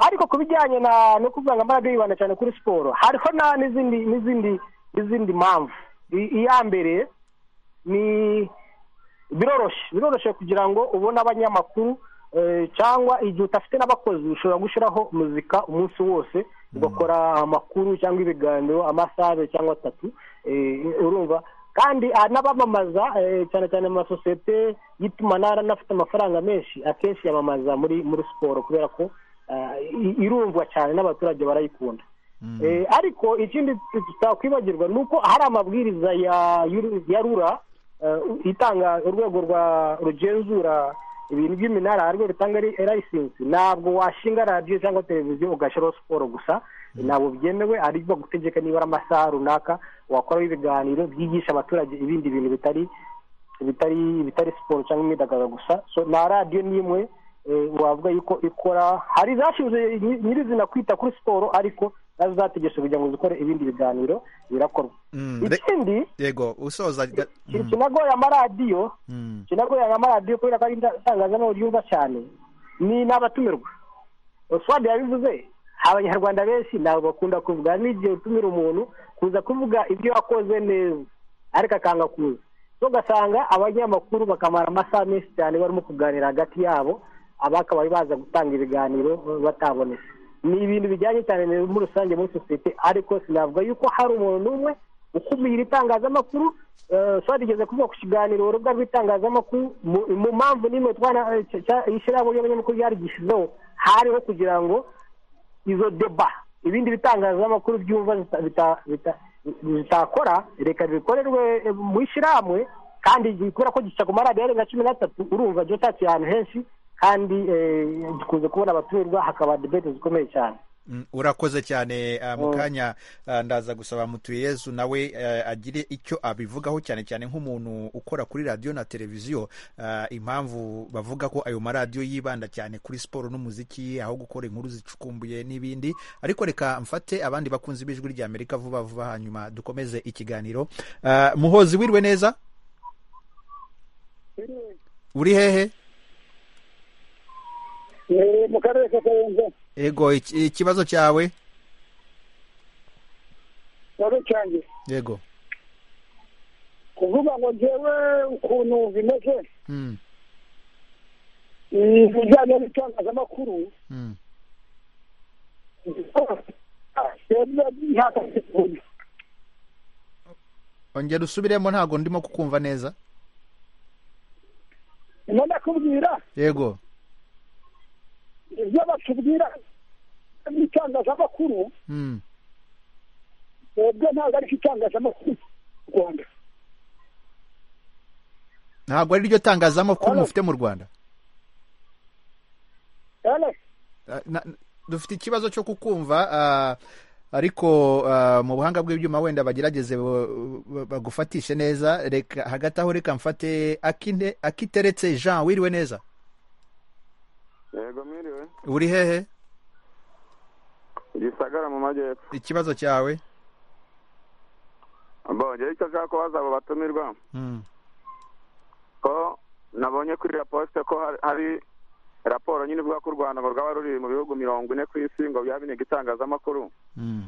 ariko ku bijyanye na no kuvuga ngo amaradio yibanda cyane kuri siporo hariho na n'izindi n'izindi n'izindi mpamvu I- iya mbere ni biroroshye biroroshye kugira ngo ubone abanyamakuru eh, cyangwa igihe udafite n'abakozi ushobora gushyiraho muzika umunsi wose ugakora amakuru cyangwa ibiganiro amasaha cyangwa atatu eh, urumva kandi ah, n'abamamaza eh, cyane cyane amasosiyete y'itumanaho n'afite amafaranga menshi akenshi yamamaza muri muri siporo kubera ko ah, i- irumvwa cyane n'abaturage barayikunda Eh, ariko ikindi tutakwibagirwa ni uko hari amabwiriza ya yuru- ya rura eh, itanga urwego rwa rugenzura ibintu by'iminara ariko rutanga ari layisensi ntabwo washinga radiyo cyangwa televiziyo ugashyiraho siporo gusa ntabwo byemewe ari bagutegeka niba ari amasaha runaka wakoraho ibiganiro byigisha abaturage ibindi bintu bitari bitari bitari siporo cyangwa imyidagaduro gusa so na radiyo n'imwe eh, wavuga yuko ikora hari zashinzwe nyi- nyirizina kwita kuri siporo ariko nazo zategetswe kugira ngo zikore ibindi biganiro birakorwa Mm, re- ikindi yego usoza ga- ki- mm, kinagoye amaradiyo mm. kinagoye amaradiyo kubera ko ari itangazamakuru ryumva cyane ni n'abatumirwa oswadi yabivuze abanyarwanda benshi ntabwo bakunda kuvuga n'igihe utumira umuntu kuza kuvuga ibyo wakoze neza ariko akanga kuza so ugasanga abanyamakuru bakamara amasaha menshi cyane barimo kuganira hagati yabo abakabaye baza gutanga ibiganiro batabonetse ni ibintu bijyanye cyane na- muri rusange muri sosiyete ariko sinavuga yuko hari umuntu n'umwe ukumira itangazamakuru eh, twarigeze kuvuga ku kiganiro urubuga rw'itangazamakuru mu- mu mpamvu n'imwe twana eh, cya- cya- ishyirahamwe ry'abanyamakuru ryarigishyizeho hariho kugira ngo izo deba ibindi bitangazamakuru byumva zita- bita- bita- zitakora reka bikorerwe eh, mu ishyirahamwe kandi gi- kubera ko gica ku maradiyo arenga cumi n'atatu urumva gitatse ahantu henshi kandi eh, dukunze kubona abatumirwa hakaba debete zikomeye cyane Mm, urakoze cyane ah, mu Mm. kanya ah, ndaza gusaba mutuyezu nawe eh, agire icyo abivugaho cyane cyane nk'umuntu ukora kuri radiyo na televiziyo ah, impamvu bavuga ko ayo maradiyo yibanda cyane kuri siporo n'umuziki aho gukora inkuru zicukumbuye n'ibindi ariko reka mfate abandi bakunzi b'ijwi ry'amerika vuba vuba hanyuma dukomeze ikiganiro Ah, muhozi wiriwe neza uri hehe mu karere ka kayonza yego iki- ikibazo cyawe na rucange yego kuvuga ngo njyewe ukuntu bimeze Mm, ibijyanye n'itangazamakuru mm. ntabwo ongera usubiremo ntabwo ndimo kukumva neza none ndakubwira yego ibyo batubwira n'itangazamakuru Mm, ubwo ntabwo ari itangazamakuru mu rwanda ntabwo ari ryo tangazamakuru Hano. mufite mu rwanda rero Ah, na- dufite ikibazo cyo kukumva ah, ariko ah, mu buhanga bw'ibyuma wenda bagerageze bo- bo- bagufatishe neza reka hagati aho reka mfate Akine- akiteretse jean wiriwe neza yego mwiriwe uri hehe gisagara mu majyepfo ikibazo cyawe mbongeye icyo nshaka kubaza abo batumirwa Mm, ko nabonye kuri raposite ko hari- hari raporo nyine ivuga ko u rwanda ngo rwaba ruri mu bihugu mirongo ine ku isi ngo byaba binega itangazamakuru mm,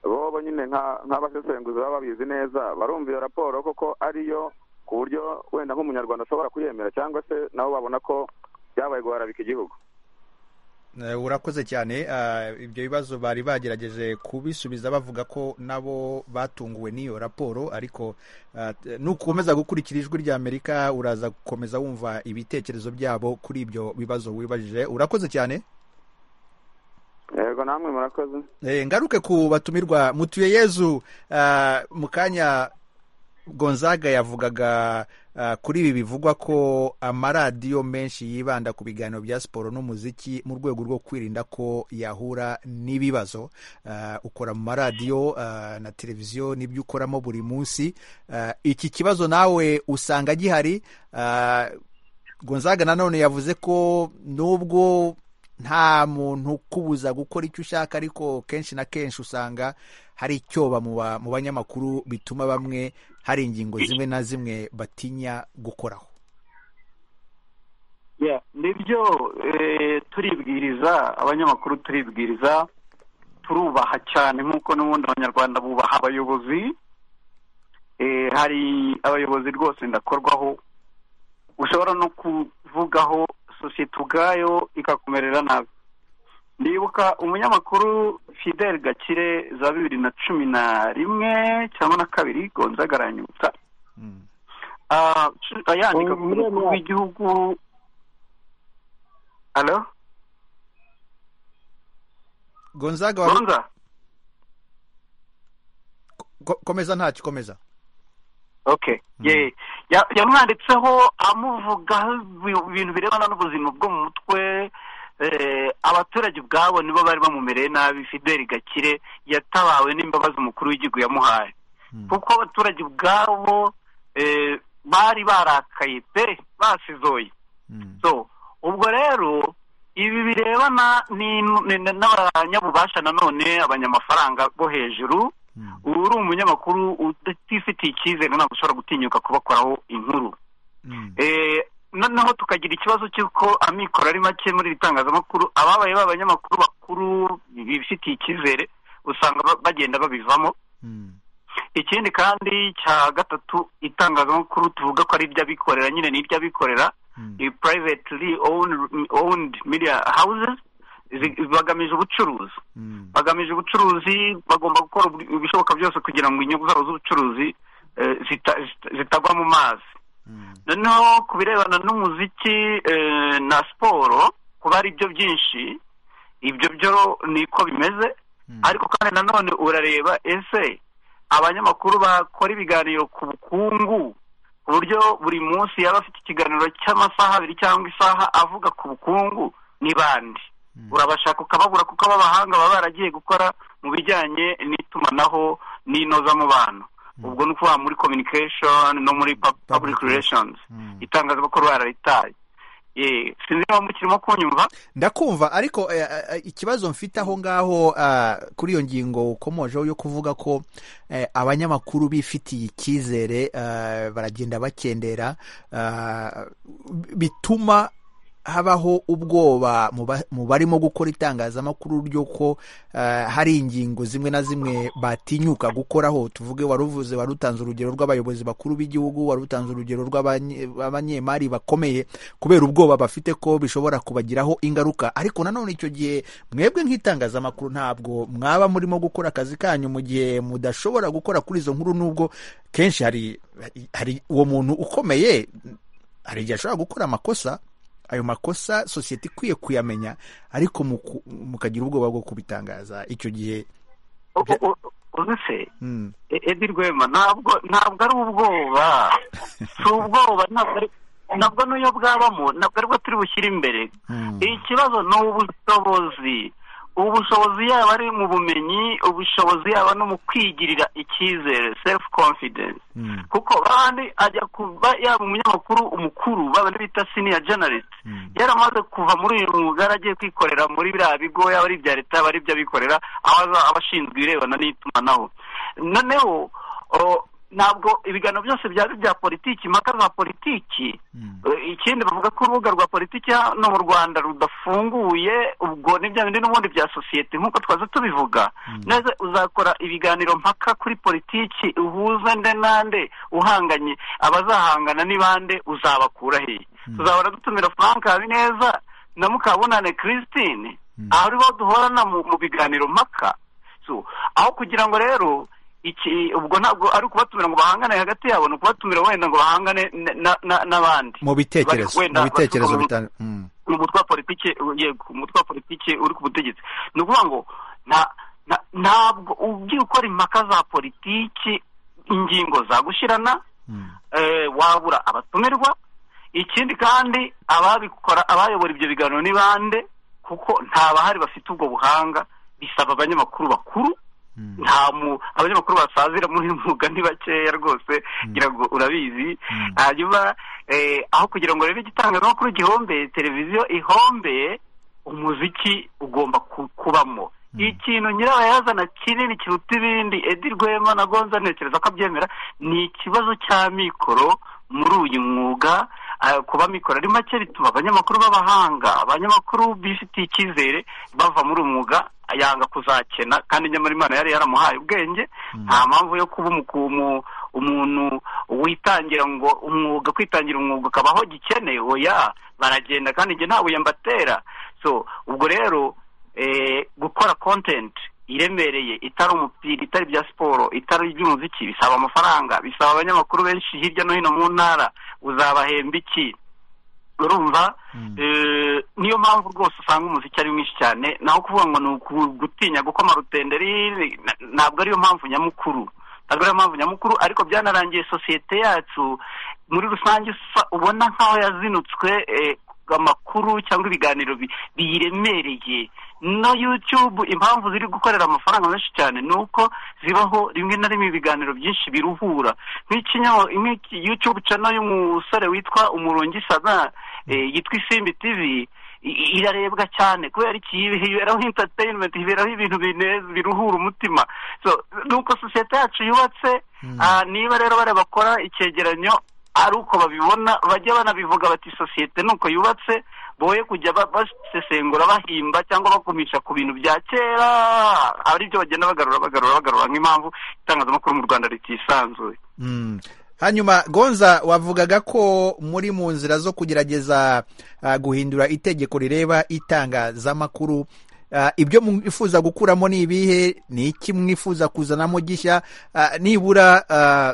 bo nyine nka nk'abasesenguzi baba babizi neza barumva iyo raporo koko ariyo ku buryo wenda nk'umunyarwanda ashobora kuyemera cyangwa se nabo babona ko byabaye guharabika igihugu Eh, urakoze cyane ah, ibyo bibazo bari bagerageje kubisubiza bavuga ko nabo batunguwe n'iyo raporo ariko ah, t- nukomeza gukurikira ijwi ry'amerika uraza gukomeza wumva ibitekerezo byabo kuri ibyo bibazo wibajije urakoze cyane yego namwe murakoze Eh, ngaruke ku batumirwa mutuye yezu ah, mu kanya gonzaga yavugaga ah, kuri ibi bivugwa ko amaradiyo menshi yibanda ku biganiro bya siporo n'umuziki mu rwego rwo kwirinda ko yahura n'ibibazo Ah, ukora mu maradiyo ah, na televiziyo n'ibyo ukoramo buri munsi Ah, iki kibazo nawe usanga gihari Ah, gonzaga nanone yavuze ko nubwo nta muntu ukubuza gukora icyo ushaka ariko kenshi na kenshi usanga hari icyoba mu ba- mu banyamakuru bituma bamwe hari ingingo zimwe na zimwe batinya gukoraho Yeah, nibyo eh, turibwiriza abanyamakuru turibwiriza turubaha cyane nk'uko n'ubundi abanyarwanda bubaha abayobozi eh, hari abayobozi rwose ndakorwaho ushobora no kuvugaho sosiyete ubwayo ikakumerera nabi ndibuka umunyamakuru fidel gakire za bibiri na cumi na rimwe cyangwa na kabiri gonzaga aranyibutsa Mm. Ah, cu- ayandika ku Ubu rero mukuru w'igihugu alo gonzaga wari ntunza ko- komeza nta kikomeza okay yeah Ya- yamwanditseho amuvugaho ibi- ibintu birebana n'ubuzima bwo mu mutwe eh, abaturage ubwabo nibo bari bamumereye nabi fideli gakire yatabawe n'imbabazi umukuru w'igihugu yamuhaye kuko abaturage ubwabo eh, bari barakaye pe basizoye so ubwo rero ibi birebana n'inu- n- n- n'abanyabubasha nanone abanyamafaranga bo hejuru ubu uri umunyamakuru utifitiye icyizere ntabwo ushobora gutinyuka kubakoraho inkuru Eh, noneho tukagira ikibazo cy'uko amikoro ari make muri iri tangazamakuru ababaye b'abanyamakuru bakuru bifitiye icyizere usanga ba- bagenda babivamo ikindi kandi cya gatatu itangazamakuru tuvuga ko ari iry'abikorera nyine ni iry'abikorera i privately owned, owned media houses zi- bagamije ubucuruzi bagamije ubucuruzi bagomba gukora ubwi- ibishoboka byose kugira ngo inyungu zabo z'ubucuruzi eh, zita- zita- zitagwa mu mazi noneho ku birebana n'umuziki eh, na siporo kuba ari byo byinshi ibyo byo niko bimeze ariko kandi nanone urareba ese abanyamakuru bakora ibiganiro ku bukungu ku buryo buri munsi yaba afite ikiganiro cy'amasaha abiri cyangwa isaha avuga ku bukungu ni bande urabashaka ukababura kuko ab'abahanga baba baragiye gukora mu bijyanye n'itumanaho n'inozamubano ubwo ni ukuvuga muri communication no muri pub- public relations itangazamakuru bararitaye Eh, sinzi niba mukirimo kunyumva ndakumva ariko eh, eh, ikibazo mfite aho ngaho ah, kuri iyo ngingo ukomojeho yo kuvuga ko eh, abanyamakuru bifitiye icyizere ah, baragenda bakendera ah, bituma habaho ubwoba mu ba- mu barimo gukora itangazamakuru ry'uko ah, hari ingingo zimwe na zimwe batinyuka gukoraho tuvuge wari uvuze wari utanze urugero rw'abayobozi bakuru b'igihugu wari utanze urugero rw'abanye- rw'abanyemari bakomeye kubera ubwoba bafite ko bishobora kubagiraho ingaruka ariko nanone icyo gihe mwebwe nk'itangazamakuru ntabwo mwaba murimo gukora akazi kanyu mu gihe mudashobora gukora kuri izo nkuru nubwo kenshi hari hari uwo muntu ukomeye hari igihe ashobora gukora amakosa ayo makosa sosiyete ikwiye kuyamenya ariko muku- mukagira ubwoba bwo kubitangaza icyo gihe U- u- u- uzi se mm, E- Edi Rwema ntabwo ntabwo ari ubwoba si ubwoba ntabwo ari ntabwo n'iyo bwabamo ntabwo aribwo turi bushyire imbere ikibazo ni ubushobozi ubushobozi yaba ari mu bumenyi ubushobozi yaba no mu kwigirira icyizere self confidence kuko babandi ajya kuba yaba umunyamakuru umukuru babandi bita senior journalist yaramaze kuva muri uyu mwuga yaragiye kwikorera muri biriya bigo yaba ari ibya leta yaba ari iby'abikorera aho aba- aba ashinzwe ibirebana n'itumanaho noneho o, ntabwo ibiganiro byose byaba ari ibya politiki impaka za politiki Eh, ikindi bavuga ko urubuga rwa politiki hano mu rwanda rudafunguye ubwo ni bya bindi n'ubundi bya sosiyete nk'uko twaza tubivuga neza uzakora ibiganiro mpaka kuri politiki uhuza nde nande uhanganye abazahangana ni bande uzabakura hehe tuzahora dutumira frank habineza na mukabunane christine aho aribo duhorana mu mu biganiro mpaka so aho kugira ngo rero iki ubwo ntabwo ari ukubatumira ngo bahangane hagati yabo ni ukubatumira wenda ngo bahangane na- na- na- n'abandi mu bitekerezo Wenda mu bitekerezo baturuka bitan- mm. mu mutwe wa politiki yego umutwe wa politiki uri ku butegetsi ni ukuvuga ngo nta nta- ntabwo ugiye ukora impaka za politiki ingingo zagushirana eh, wabura abatumirwa ikindi kandi ababikora abayobora ibyo biganiro ni bande kuko nta bahari bafite ubwo buhanga bisaba abanyamakuru bakuru nta mu abanyamakuru basazira muri uyu mwuga ni bakeya rwose ngira ngo urabizi hanyuma eh, aho kugira ngo rero igitangazamakuru gihombe televiziyo ihombe umuziki ugomba ku- kubamo ikintu nyirabayazana kinini kiruta ibindi edi rwema na gonza ntekereza ko abyemera ni ikibazo cy'amikoro muri uyu mwuga ah, kuba amikoro ari make bituma abanyamakuru b'abahanga abanyamakuru bifitiye icyizere bava muri uyu mwuga yanga kuzakena kandi nyamara imana yari yaramuhaye ubwenge nta mpamvu yo kuba umu- umu- umuntu witangira ngo umwuga kwitangira umwuga ukabaho gikene oya baragenda kandi njye nta buye mbatera so ubwo rero eh, gukora content iremereye itari umupira itari ibya siporo itari iby'umuziki bisaba amafaranga bisaba abanyamakuru benshi hirya no hino mu ntara uzabahemba iki urumva Eh, niyo mpamvu rwose usanga umuziki ari mwinshi cyane naho kuvuga ngo ni ugutinya gukoma rutenderi ntabwo ariyo mpamvu nyamukuru ntabwo ariyo mpamvu nyamukuru ariko byanarangiye sosiyete yacu muri rusange usa- ubona nk'aho yazinutswe eh, amakuru cyangwa ibiganiro bi- biyiremereye no yutube impamvu ziri gukorera amafaranga menshi cyane ni uko zibaho rimwe na rimwe ibiganiro byinshi biruhura nk'ikinyaho nk'iki yutube cano y'umusore witwa umurungi sana eh, yitwa isimbi tivi i- irarebwa cyane kubera iki hiberaho entertainment hiberaho ibintu binez- biruhura umutima so nuko sosiyete yacu yubatse ah, niba rero bariya bakora icyegeranyo ari uko babibona bajya banabivuga bati sosiyete nuko yubatse boye kujya ba- basesengura bahimba cyangwa bakumisha ku bintu bya kera ari byo bagenda bagarura bagarura bagarura nk'impamvu itangazamakuru mu rwanda ritisanzuye Mm. hanyuma gonza wavugaga ko muri mu nzira zo kugerageza ah, guhindura itegeko rireba itangazamakuru Ah, ibyo mwifuza gukuramo ni ibihe ni iki mwifuza kuzanamo gishya Ah, nibura ah,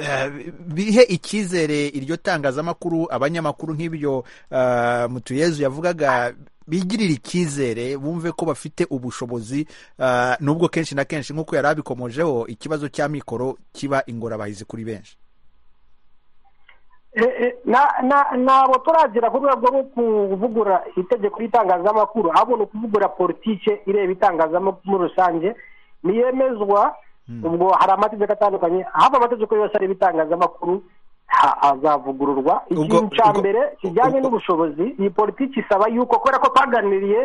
ah, bihe icyizere iryo tangazamakuru abanyamakuru nk'ibyo ah, mutuyezu yavugaga bigirira icyizere bumve ko bafite ubushobozi ah, nubwo kenshi na kenshi nk'uko yari abikomojeho ikibazo cya mikoro kiba ingorabahizi kuri benshi Eh, eh, na- na- ntabwo turagera ku rwego rwo kuvugura itegeko ry'itangazamakuru ahubwo ni ukuvugura politike ireba itangazamakuru muri rusange niyemezwa ubwo hari amategeko atandukanye hafi amategeko yose areba itangazamakuru ha- azavugururwa Ubwo- ikintu cya ubwo- mbere kijyanye ubwo- n'ubushobozi iyi politiki isaba yuko kubera ko twaganiriye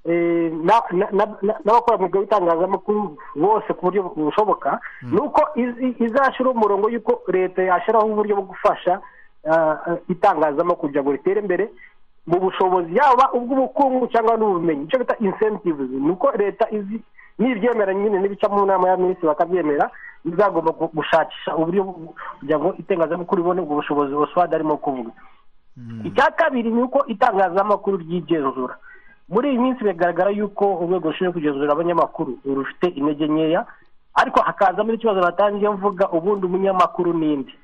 eh, na- na- na- na- n'abakora mu bwego bw'itangazamakuru bose ku buryo bushoboka ni uko iz- iz- izashyiraho umurongo y'uko leta yashyiraho uburyo bwo gufasha ah, ah, itangazamakuru kugira ngo ritere imbere mu bushobozi yaba ubw'ubukungu cyangwa n'ubumenyi icyo bita incentives ni uko leta izi nibyemera nyine n'ibica mu nama y'abaminisitiri bakabyemera izagomba gu- gushakisha uburyo bwo- kugira ngo itangazamakuru ribone ubwo bushobozi oswad arimo kuvuga icya kabiri ni uko itangazamakuru ryigenzura muri iyi minsi bigaragara yuko urwego rushinzwe kugenzura abanyamakuru rufite intege nkeya ariko hakazamo n'ikibazo natangiye mvuga ubundi umunyamakuru n'indi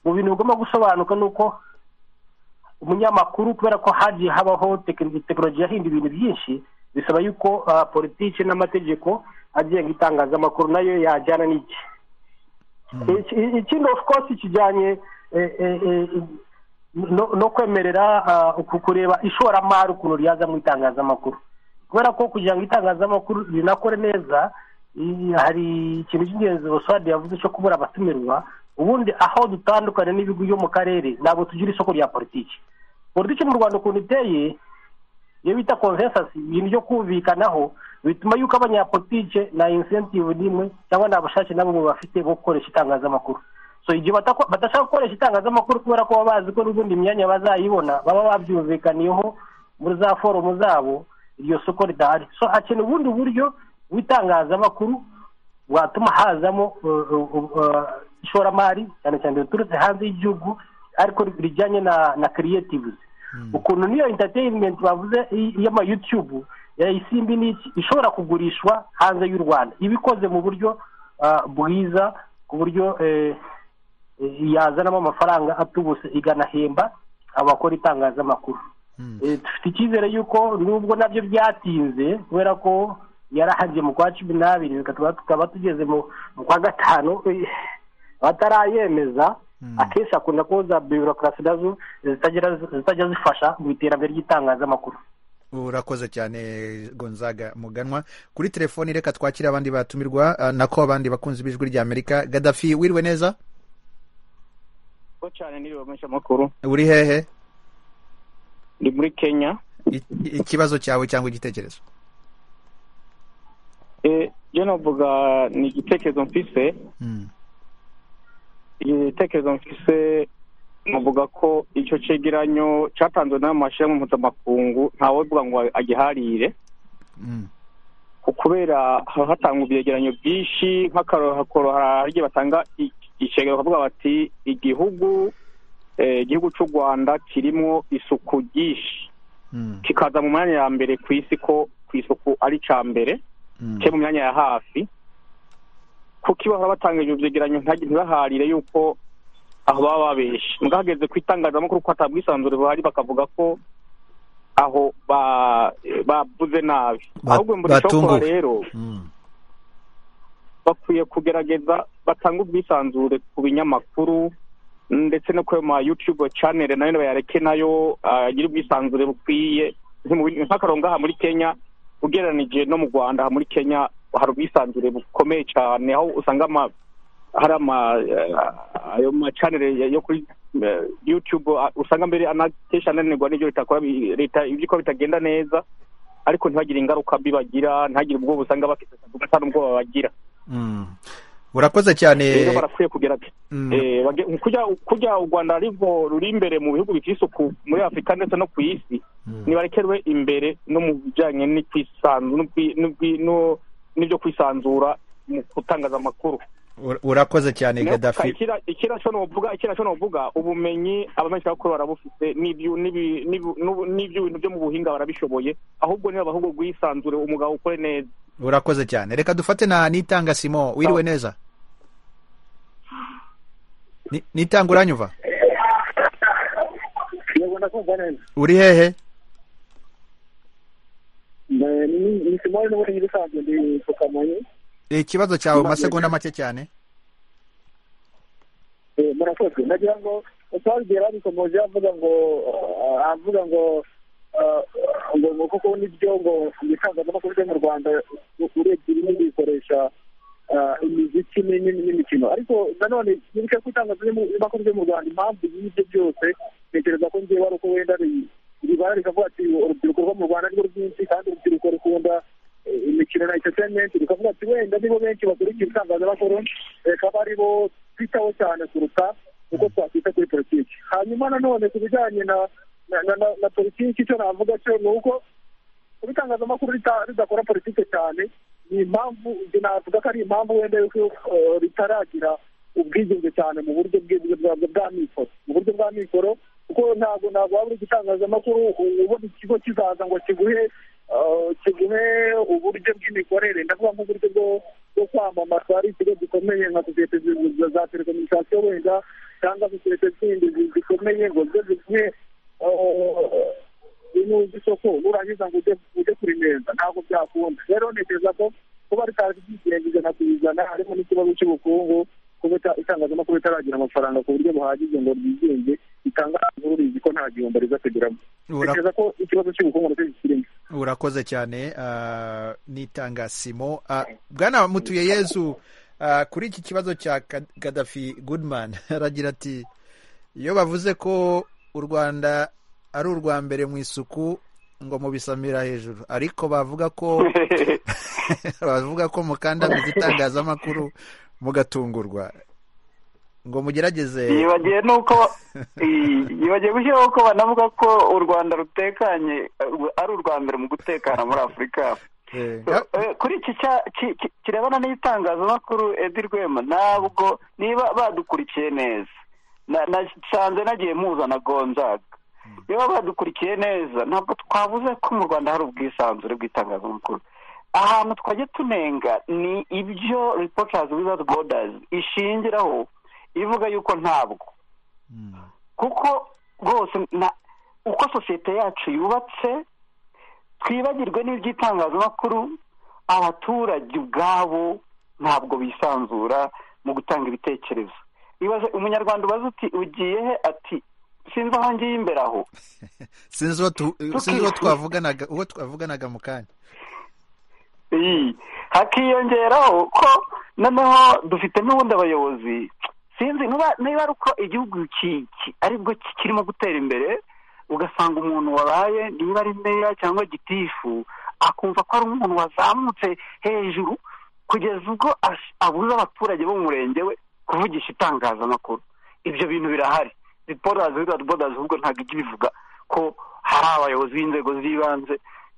mu bintu bigomba gusobanuka ni uko umunyamakuru kubera ko hagiye habaho tekin- tekinoloji yahinda ibintu byinshi bisaba yuko ah, politiki n'amategeko agenga itangazamakuru nayo yajyana n'iki Iki- ikindi of course kijyanye eh, eh, eh, no no kwemerera ah, uku kureba ishoramari ukuntu ryaza mu itangazamakuru kubera ko kugira ngo itangazamakuru rinakore neza i- hari ikintu cy'ingenzi boswadi yavuze cyo kubura abatumirwa ubundi aho dutandukanye n'ibigo byo mu karere ntabwo tugira isoko rya politiki politiki mu rwanda ukuntu iteye iyo bita consensus ibintu byo kumvikanaho bituma yuko abanyapolitike nta incentive n'imwe cyangwa nta bushake na bumwe bafite bwo gukoresha itangazamakuru so igihe badako- badashaka gukoresha itangazamakuru kubera ko baba bazi ko n'ubundi imyanya bazayibona baba babyumvikaniyeho muri za forumu zabo iryo soko ridahari so hakenewe ubundi buryo bw'itangazamakuru bwatuma hazamo uh, uh, uh, ishoramari cyane cyane riturutse hanze y'igihugu ariko rijyanye na na creatives ukuntu niyo entertainment bavuze i- y'ama YouTube ya isimbi n'iki ishobora kugurishwa hanze y'u Rwanda ibikoze mu buryo ah, bwiza ku buryo eh, eh, yazanamo amafaranga atubutse iganahemba abakora itangazamakuru Eh, dufite icyizere yuko nubwo nabyo byatinze kubera ko yarahajye mu kwa cumi n'abiri bigatuma tukaba tugeze mu mu kwa gatanu eh, batarayemeza akenshi akunda ko za birokrasi nazo zitagira zitajya zifasha mu iterambere ry'itangazamakuru urakoze cyane gonzaga muganwa kuri telefoni reka twakire abandi batumirwa ah, nako abandi bakunzi b'ijwi rya amerika gadafi wiriwe neza ko cyane n'ibibamisha amakuru uri hehe ndi muri kenya I- ikibazo cyawe cyangwa igitekerezo Eh, je navuga ni igitekerezo mfise Mm. igitekerezo mfise navuga ko icyo cegeranyo cyatanzwe n'amashirahamwe mpuzamakungu ntawe uvuga ngo agiharire Mm. kubera haba hatangwa ibyegeranyo byinshi nk'akarorokoro hari igihe batanga i- icegera bakavuga bati igihugu eh, igihugu cy'u rwanda kirimo isuku ryinshi Mm. kikaza mu mwanya ya mbere ku isi ko ku isuku ari cya mbere Mm. cyo mu myanya ya hafi kuko iyo bahora batanga ibyo byegeranyo ntibaharire yuko aho baba babeshe mbwa hageze ku itangazamakuru ko hatabwisanzure buhari bakavuga ko aho ba- bavuze nabi Ba- ahubwo mbura batunguwe. ishokora rero Mm. bakwiye kugerageza batanga ubwisanzure ku binyamakuru ndetse no kuri ma yutube chanel nayo bayareke nayo agire ubwisanzure bukwiye nk'akarongo aha muri kenya ugereranije no mu rwanda aha muri kenya hari ubwisanzure bukomeye cyane aho usanga ama- hari ama eh, ayo macanere yo kuri eh, yutube ah, usanga mbere anakesha ananirwa n'ibyo leta ikora, bi- leta ibyo ikora bitagenda neza ariko ntibagire ingaruka mbi bagira ntihagire ubwoba usanga bafite nta n'ubwoba bagira Mm. urakoze cyane rero barakwiye kugira Mm. Eh, bage- kurya kurya u rwanda ruriho ruri imbere mu bihugu bifite isuku muri afurika ndetse no ku isi nibarekerwe imbere no mu bijyanye n'ikwisanzu- n'ubwi- n'ubwi- no- n'ibyo kwisanzura mu kutangaza amakuru Ura- urakoze cyane gaddafi ikirasho nuvuga ikirasho nuvuga ubumenyi abamenyeshamakuru barabufite n'ibyu- n'ibi- n'ibu- n'ubu- n'iby'ibintu byo mu buhinga barabishoboye ahubwo niba ahubwo rwisanzure umugabo ukore neza urakoze cyane reka dufate na nitanga simo wiriwe neza Ni- nitanga uranyumva yego ndakumva neza uri hehe Eh, ni- ni simoni n'ubundi bisanzwe ndi ku kamonyi ikibazo cyawe mu masegonda make cyane Eh, murakoze ndagira ngo utwabigera babikomoje avuga ngo ah, avuga ngo ah, ngo ngo kuko nibyo ngo ibitangazamakuru byo mu rwanda u- urebye bimwe bikoresha ah, imiziki ni- ni- n'imikino ariko nanone nibuke ko itangazamakuru byo mu rwanda impamvu y'ibyo byose ntekereza ko ngewe ari uko wenda ri- ribara rikavuga ati urubyiruko rwo mu rwanda ni rwo rwinshi kandi urubyiruko rukunda eh, imikino na entertainment rukavuga ati wenda nibo benshi bakurikiye ibitangazamakuru reka abe ari bo twitaho cyane kuruta uko twakwita kuri politiki hanyuma nanone ku bijyanye na na- na- na- na politiki icyo navuga cyo ni uko kuba itangazamakuru rita- ridakora politiki cyane ni impamvu njye navuga ko ari impamvu wenda yuko eh, ritaragira ubwigenge cyane mu buryo bw'ibyo bwabyo bwa mikoro mu buryo bwa mikoro kuko ntabwo ntabwo waba uri igitangazamakuru u- ubona ikigo kizaza ngo kiguhe eh, kiguhe uburyo bw'imikorere ndavuga nk'uburyo bwo- bwo kwamamaza ari ikigo gikomeye nka sosiyete zi- za- za telekomunikasiyo wenda cyangwa sosiyete zindi zi- zikomeye ngo zo ziguhe eh, inuzi isoko nurangiza ngo ujye ujye kurinenza ntabwo byakunda rero ntekereza ko kuba ritazi ibyigenge ijana ku ijana harimo n'ikibazo cy'ubukungu kuba ita- itangazamakuru ritaragira amafaranga ku buryo buhagije ngo ryigenge ritanga amakuru rizi ko nta gihombo riza kugiramo Ura- ntekereza ko ikibazo cy'ubukungu nacyo gikirimo urakoze cyane ah, nitanga simo Ah, bwana mutuye yezu ah, kuri iki kibazo cya Ka- gaddafi goodman aragira ati iyo bavuze ko u rwanda ari urwa mbere mu isuku ngo mubisamira hejuru ariko bavuga ko bavuga ko mukandamiza itangazamakuru mugatungurwa ngo mugerageze yibagiwe nuko i- yibagiwe gushyiraho ko banavuga ko u rwanda rutekanye eh, ari urwa mbere mu gutekana muri afurika Eh, ga- Eh, kuri iki cya- ki- ki- kirebana n'itangazamakuru edi rwema ntabwo niba badukurikiye neza Na- nasanze nagiye muza na gonzaga niba badukurikiye neza ntabwo twabuze ko mu rwanda hari ubwisanzure bw'itangazamakuru ahantu twajya tunenga ni ibyo reporters without borders ishingiraho ivuga yuko ntabwo kuko rwose na uko sosiyete yacu yubatse twibagirwe n'iby'itangazamakuru abaturage ubwabo ntabwo bisanzura mu gutanga ibitekerezo ibaze umunyarwanda ubaze uti ugiye he ati sinzi aho ngiye imbere aho sinzi uwo tu- sinzi uwo twavuganaga uwo twavuganaga mu kanya Iyi. hakiyongeraho ko noneho dufite n'ubundi abayobozi sinzi niba- niba ari uko igihugu ki- ki- aribwo ki- kirimo gutera imbere ugasanga umuntu wabaye niba ari meya cyangwa gitifu akumva ko ari umuntu wazamutse hejuru kugeza ubwo ash- abuza abaturage bo mu murenge we kuvugisha itangazamakuru ibyo bintu birahari riporazi widodo bodazi ahubwo ntabwo ijya ibivuga ko hari abayobozi b'inzego z'ibanze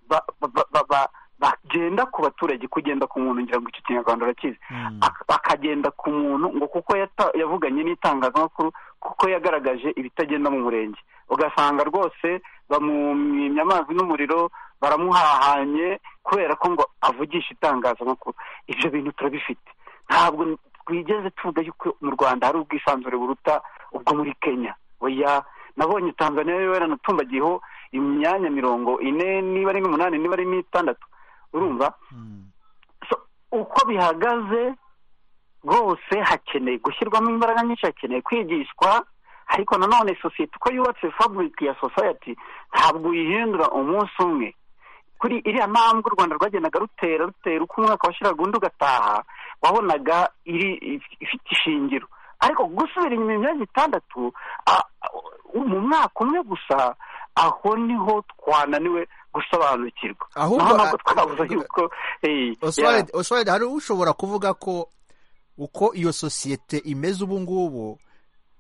ba- ba- ba- ba- bagenda ku baturage kugenda ku muntu ngira ngo icyo kinyarwanda urakizi Ak- bakagenda ku muntu ngo kuko yata- yavuganye n'itangazamakuru kuko yagaragaje ibitagenda mu murenge ugasanga rwose bamumimye amazi n'umuriro baramuhahanye kubera ko ngo avugisha itangazamakuru ibyo bintu turabifite ntabwo twigeze tuvuga yuko mu rwanda hari ubwisanzure buruta ubwo muri kenya oya nabonye tanzania yo yaranatumbagiyeho imyanya mirongo ine niba ari n'umunani niba ari n'itandatu urumva So, uko bihagaze rwose hakeneye gushyirwamo imbaraga nyinshi hakeneye kwigishwa ariko nanone sosiyete uko yubatse faburike ya sosayati ntabwo uyihindura umunsi umwe kuri iriya mpamvu u rwanda rwagendaga rutera rutera uko umwaka washiraga undi ugataha wabonaga iri ifite ishingiro ariko gusubira inyuma imyanya itandatu a- a- mu mwaka umwe gusa aho niho twananiwe gusobanukirwa Ahubwo- Naho nabwo twabuze yuko eh, yeah. oswald oswald hari ushobora kuvuga ko uko iyo sosiyete imeze ubu ngubu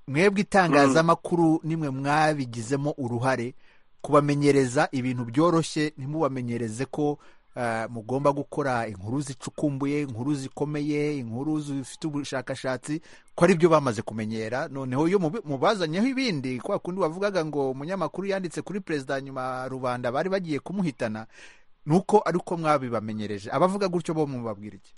mwebwe itangazamakuru nimwe mwabigizemo uruhare kubamenyereza ibintu byoroshye ntimubamenyereze ko ah, mugomba gukora inkuru zicukumbuye inkuru zikomeye inkuru zifite ubushakashatsi ko ari byo bamaze kumenyera noneho iyo mubi- mubazanyeho ibindi kwa kundi wavugaga ngo umunyamakuru yanditse kuri perezida nyuma rubanda bari bagiye kumuhitana nuko ariko mwabibamenyereje abavuga gutyo bo mubabwira iki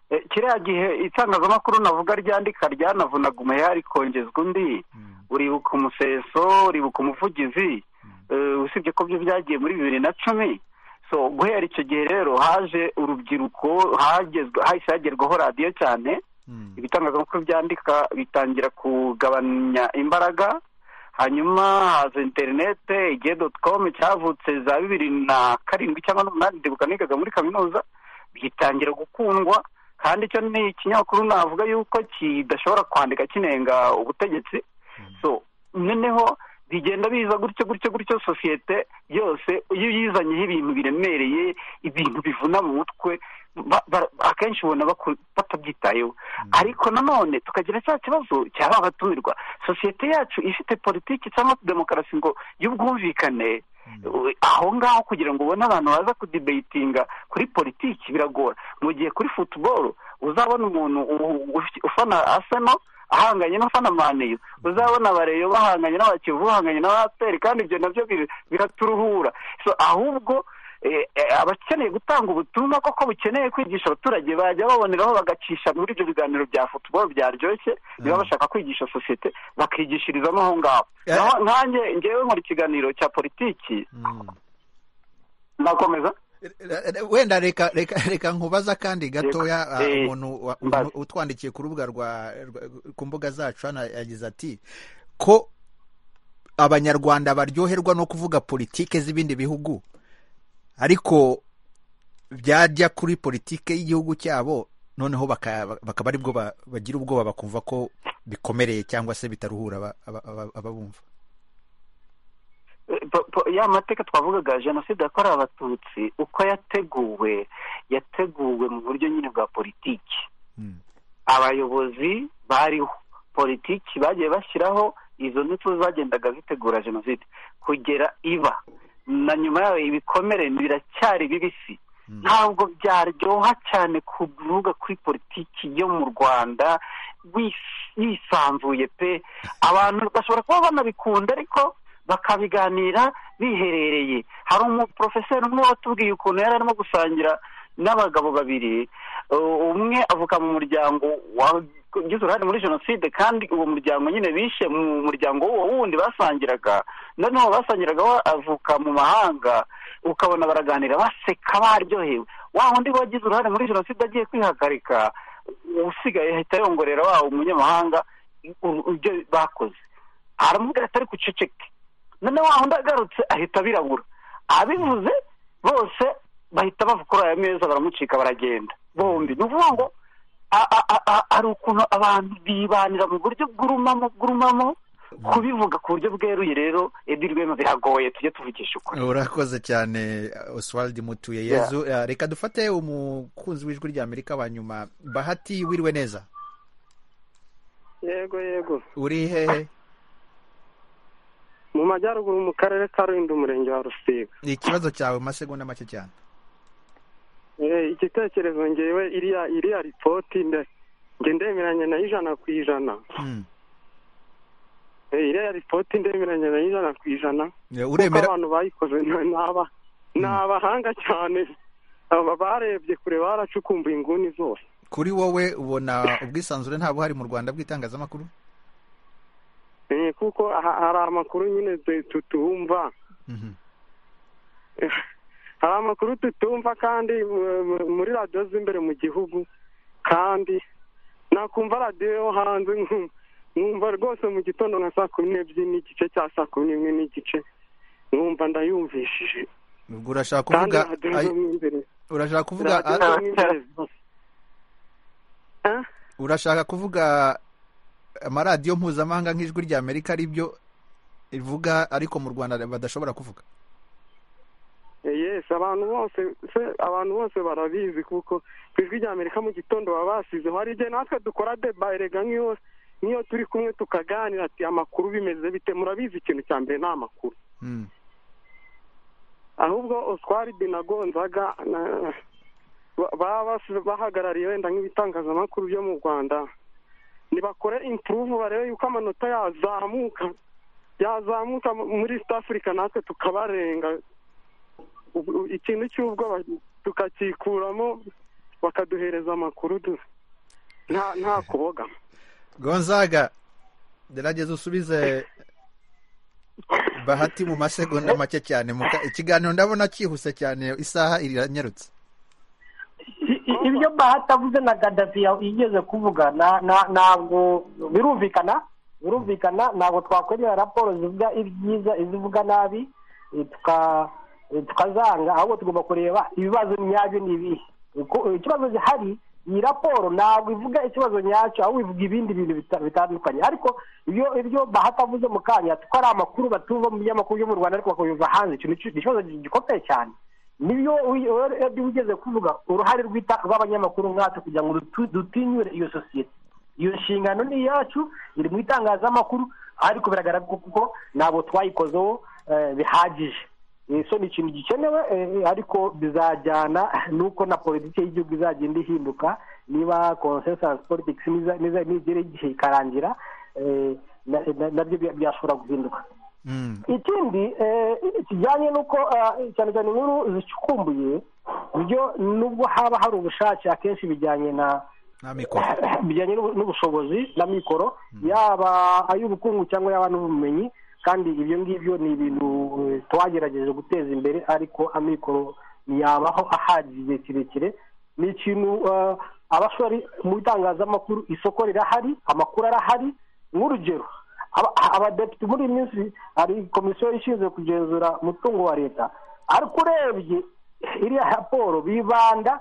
Eh, kiriya gihe itangazamakuru navuga ryandika ryanavunaga umuheha rikongezwa undi uribuka umuseso uribuka umuvugizi Eh, usibye ko byo byagiye muri bibiri na cumi so guhera icyo gihe rero haje urubyiruko hagezwe hahise hagerwaho radiyo cyane ibitangazamakuru byandika bitangira kugabanya imbaraga hanyuma haza interinete igihe doti komu cyavutse za bibiri na karindwi cyangwa n'umunani ndibuka nigaga muri kaminuza bitangira gukundwa kandi icyo ni ikinyamakuru navuga yuko kidashobora kwandika kinenga ubutegetsi so noneho bigenda biza gutyo gutyo gutyo sosiyete yose iyo uyizanyeho ibintu biremereye ibintu bivuna mu mutwe ba- ba- akenshi ubona baku- batabyitayeho ariko nanone tukagira cya kibazo cya ba batumirwa sosiyete yacu ifite politiki cyangwa demokarasi ngo y'ubwumvikane Uh, aho ngaho kugira ngo ubone abantu baza kudibeyitinga kuri politiki biragora mu gihe kuri futuboro uzabona umuntu u- u- ufana aseno ahanganye n'ufana maneyo uzabona abareyo bahanganye n'abakivu bahanganye n'abaperi kandi ibyo nabyo bir- biraturuhura so ahubwo eh, eh, abakeneye gutanga ubutumwa koko bukeneye kwigisha abaturage bajya baboneraho bagacisha muri ibyo biganiro bya futuboro byaryoshye niba bashaka kwigisha sosiyete bakigishirizamo aho ngaho Eh. Naho- nkanjye ngewe nkora ikiganiro cya politiki nakomeza wenda reka reka reka nkubaza kandi gatoya ah, Eh, umuntu wa- mbaze. umuntu utwandikiye ku rubuga rwa rwa- ku mbuga zacu hano yagize ati ko abanyarwanda baryoherwa no kuvuga politike z'ibindi bihugu ariko byajya kuri politike y'igihugu cyabo noneho baka- bakaba aribwo ba- bagira ubwoba bakumva ko bikomereye cyangwa se bitaruhura aba- aba- aba- ababumva Eh, po- po- ya mateka twavugaga jenoside yakorewe abatutsi uko yateguwe yateguwe mu buryo nyine bwa politiki Mm. abayobozi bariho politiki bagiye bashyiraho izo nitwe zagendaga zitegura jenoside kugera iba na nyuma yayo ibikomere biracyari bibisi ntabwo byaryoha cyane kuvuga kuri politiki yo mu rwanda wis- yisanzuye pe abantu bashobora kuba banabikunda ariko bakabiganira biherereye hari umuporofeseri umwe watubwiye ukuntu yari arimo gusangira n'abagabo babiri Uh, umwe avuka mu muryango wagize uruhare muri jenoside kandi uwo muryango nyine bishe mu muryango w'uwo wundi basangiraga noneho basangiraga we avuka mu mahanga ukabona baraganira baseka baryohewe wa wundi wagize uruhare muri jenoside agiye kwihagarika usigaye ahita yongorera wa umunyamahanga u- ibyo bakoze aramubwira atari kuceceke noneho wa wundi agarutse ahita abirabura abivuze bose bahita bava kuri aya meza baramucika baragenda bombi ni ukuvuga ngo a- a- a- a- hari ukuntu abantu bibanira mu buryo bw'urumamo bw'urumamo kubivuga ku buryo bweruye rero edi rwema biragoye tujye tuvugisha ukuri urakoze cyane oswald mutuye Yeah. yezu Ah, reka dufate umukunzi w'ijwi ry'amerika wa nyuma bahati wiriwe neza yego yego uri hehe mu majyaruguru mu karere ka rulindo umurenge wa rusiga ni ikibazo cyawe mu masegonda make cyane Eh, igitekerezo ngewe iriya iriya ripoti nde- nge ndemeranya nayo ijana ku ijana Hmm. Eh, iriya ripoti ndemeranya nayo ijana ku ijana Eh, kuko uremera abantu bayikoze ni aba- ni abahanga cyane aba barebye kure baracukumbuye inguni zose kuri wowe ubona ubwisanzure nta buhari mu rwanda bw'itangazamakuru kuko ha- hari amakuru nyine tu- tu- tuhumva hari amakuru tutumva kandi mu- mu- muri radiyo z'imbere mu gihugu kandi nakumva radiyo yo hanze nku- nkumva rwose mu gitondo nka saa kumi n'ebyiri n'igice cya saa kumi n'imwe n'igice nkumva ndayumvishije ubwo urashaka kandi kuvuga radiyo ay- zo mu imbere urashaka kuvuga radiyo zo a- mu imbere zose. Eh? urashaka kuvuga amaradiyo mpuzamahanga nk'ijwi rya amerika aribyo rivuga ariko mu rwanda badashobora kuvuga yes abantu bose se abantu bose barabizi kuko ku ijwi rya amerika mu gitondo baba basizeho hari igihe natwe dukora deba erega nk'iyo nk'iyo turi kumwe tukaganira ati amakuru bimeze bite murabizi ikintu cya mbere ni amakuru Mm. ahubwo oswari binagonzaga baba bas- bahagarariye wenda nk'ibitangazamakuru byo mu rwanda nibakore impuruvu barebe yuko amanota yazamuka yazamuka mu- muri east africa natwe tukabarenga Ubu- ubu- ikintu cy'ubwoba tukakikuramo bakaduhereza amakuru du- nta nta kuboga gonzaga gerageza usubize bahati mu masegonda make cyane mu ka- ikiganiro ndabona cyihuse cyane isaha iranyarutse I- i- ibyo bahati avuze na gadafi ya- yigeze kuvuga na- na- ntabwo birumvikana birumvikana ntabwo twakwemera raporo zivuga ibyiza izivuga nabi eh, tuka- eh, tukazanga ahubwo tugomba kureba ibibazo nyabyo ni ibihe Ku- ikibazo gihari iyi raporo ntabwo ivuga ikibazo nyacyo ahubwo ivuga ibindi bintu bita- bitandukanye ariko ibyo ibyo bahati avuze mu kanya kuko ari amakuru batumva mu binyamakuru byo mu rwanda ariko bakabiva hanze ikintu ki- ikibazo gikomeye cyane nibyo edi ugeze kuvuga uruhare rw'ita- rw'abanyamakuru nkatwe kugira ngo dutu- dutinyure iyo sosiyete iyo nshingano ni iyacu iri mu itangazamakuru ariko biragaragara ko kuko ntabwo twayikozeho eh, bihagije Eh, so ni ikintu gikenewe eh, ariko bizajyana n'uko na politiki y'igihugu izagenda ihinduka niba consensus politics niza- niza- nigera igihe ikarangira eh, na- na- nabyo bya- byashobora guhinduka Mm. ikindi eh, kijyanye n'uko eh, cyane cyane inkuru zicukumbuye byo nubwo haba hari ubushake akenshi bijyanye na nta mikoro bijyanye n'ubu- n'ubushobozi na mikoro yaba ay'ubukungu cyangwa yaba n'ubumenyi kandi ibyo ngibyo ni ibintu eh, twagerageje guteza imbere ariko amikoro ntiyabaho ahagije igihe kirekire ni ikintu eh, abashora mu itangazamakuru isoko rirahari amakuru arahari nk'urugero aba- abadepite muri iyi minsi hari komisiyo ishinzwe kugenzura umutungo wa leta ariko urebye iriya raporo bibanda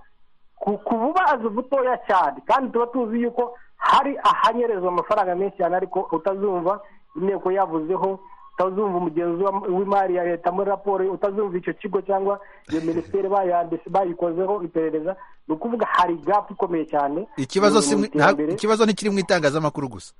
ku ku bubazo butoya cyane kandi tuba tuzi yuko hari ahanyerezwa amafaranga menshi cyane ariko utazumva inteko yavuzeho utazumva umugenzi wa- w'imari ya leta muri raporo ye, utazumva icyo kigo cyangwa iyo minisiteri bayanditse bayikozeho iperereza ni ukuvuga hari gapu ikomeye cyane ikibazo mu- si mu mu- nta- iterambere. ikibazo ntikiri mu itangazamakuru gusa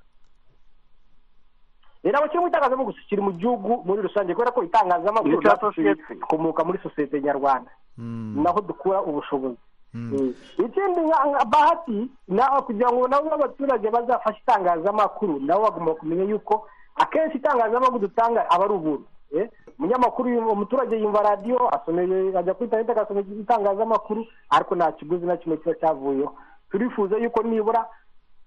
Eh, ntabwo kiri mu itangazamakuru kiri mu gihugu muri rusange kubera ko itangazamakuru Ni icya natwe sosiyete. turi- dukomoka muri sosiyete nyarwanda Mm. naho dukura ubushobozi Mm. Eh, ikindi nka nka bahati nawe kugira ngo nabo abaturage bazafashe itangazamakuru nabo bagomba kumenya yuko akenshi itangazamakuru dutanga aba ari ubuntu Eh, umunyamakuru yumva- umuturage yumva radiyo asomeye ajya kuri interineti agasoma itangazamakuru ariko nta kiguzi na kimwe kiba cyavuyeho turifuza yuko nibura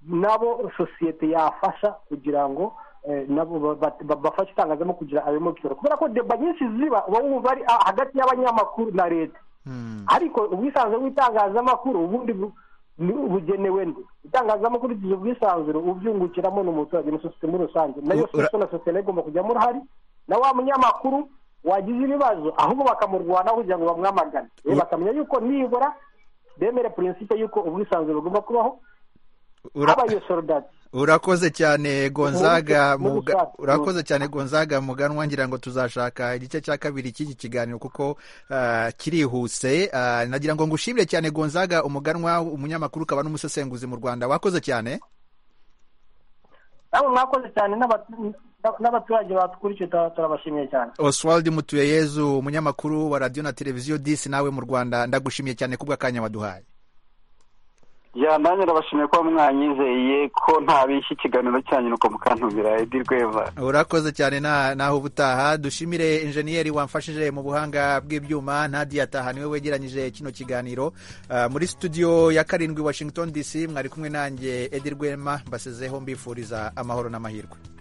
nabo sosiyete yafasha kugira ngo eh, nabo ba- ba- ba- bafashe itangazamakuru kugira ayo mabwiriza kubera ko deba nyinshi ziba uba wumva ari ah, hagati y'abanyamakuru na leta Mm. ariko ubwisanzure bw'itangazamakuru ubundi bu- ni- bugenewe nde itangazamakuru rigize ubwisanzure ubyungukiramo ni umuturage na sosiyete muri rusange nayo Ura- sosiyete na sosiyete nayo igomba kujyamo uruhari na wa munyamakuru wagize ibibazo ahubwo bakamurwanaho kugira ngo bamwamagane Eh, Ura- bakamenya yuko nibura bemere prinsipe y'uko ubwisanzure bugomba kubaho Ura- haba iyo sorodati urakoze cyane gonzaga Muri- muri Muga- rusange. urakoze cyane gonzaga muganwa ngira ngo tuzashaka igice cya kabiri cy'iki kiganiro kuko ah, kirihuse Ah, nagira ngo ngushimire cyane gonzaga umuganwa umunyamakuru ukaba n'umusesenguzi mu rwanda wakoze cyane namwe mwakoze cyane n'abatu- n'abaturage batwukurikiye tura- turabashimiye cyane oswald mutuyeyezu umunyamakuru wa radiyo na televiziyo disi nawe mu rwanda ndagushimiye cyane kubw'akanya waduhaye ya nanjye ndabashimiye kuba mwanyizeye ko ntabishya ikiganiro cyanyu nuko mukantumira edi rweva urakoze cyane na- naho ubutaha dushimire injeniyeri wamfashije mu buhanga bw'ibyuma ntadiyataha niwe wegeranyije kino kiganiro Ah, muri studio ya karindwi washington dc mwari kumwe nanjye edi rwema mbasezeho mbifuriza amahoro n'amahirwe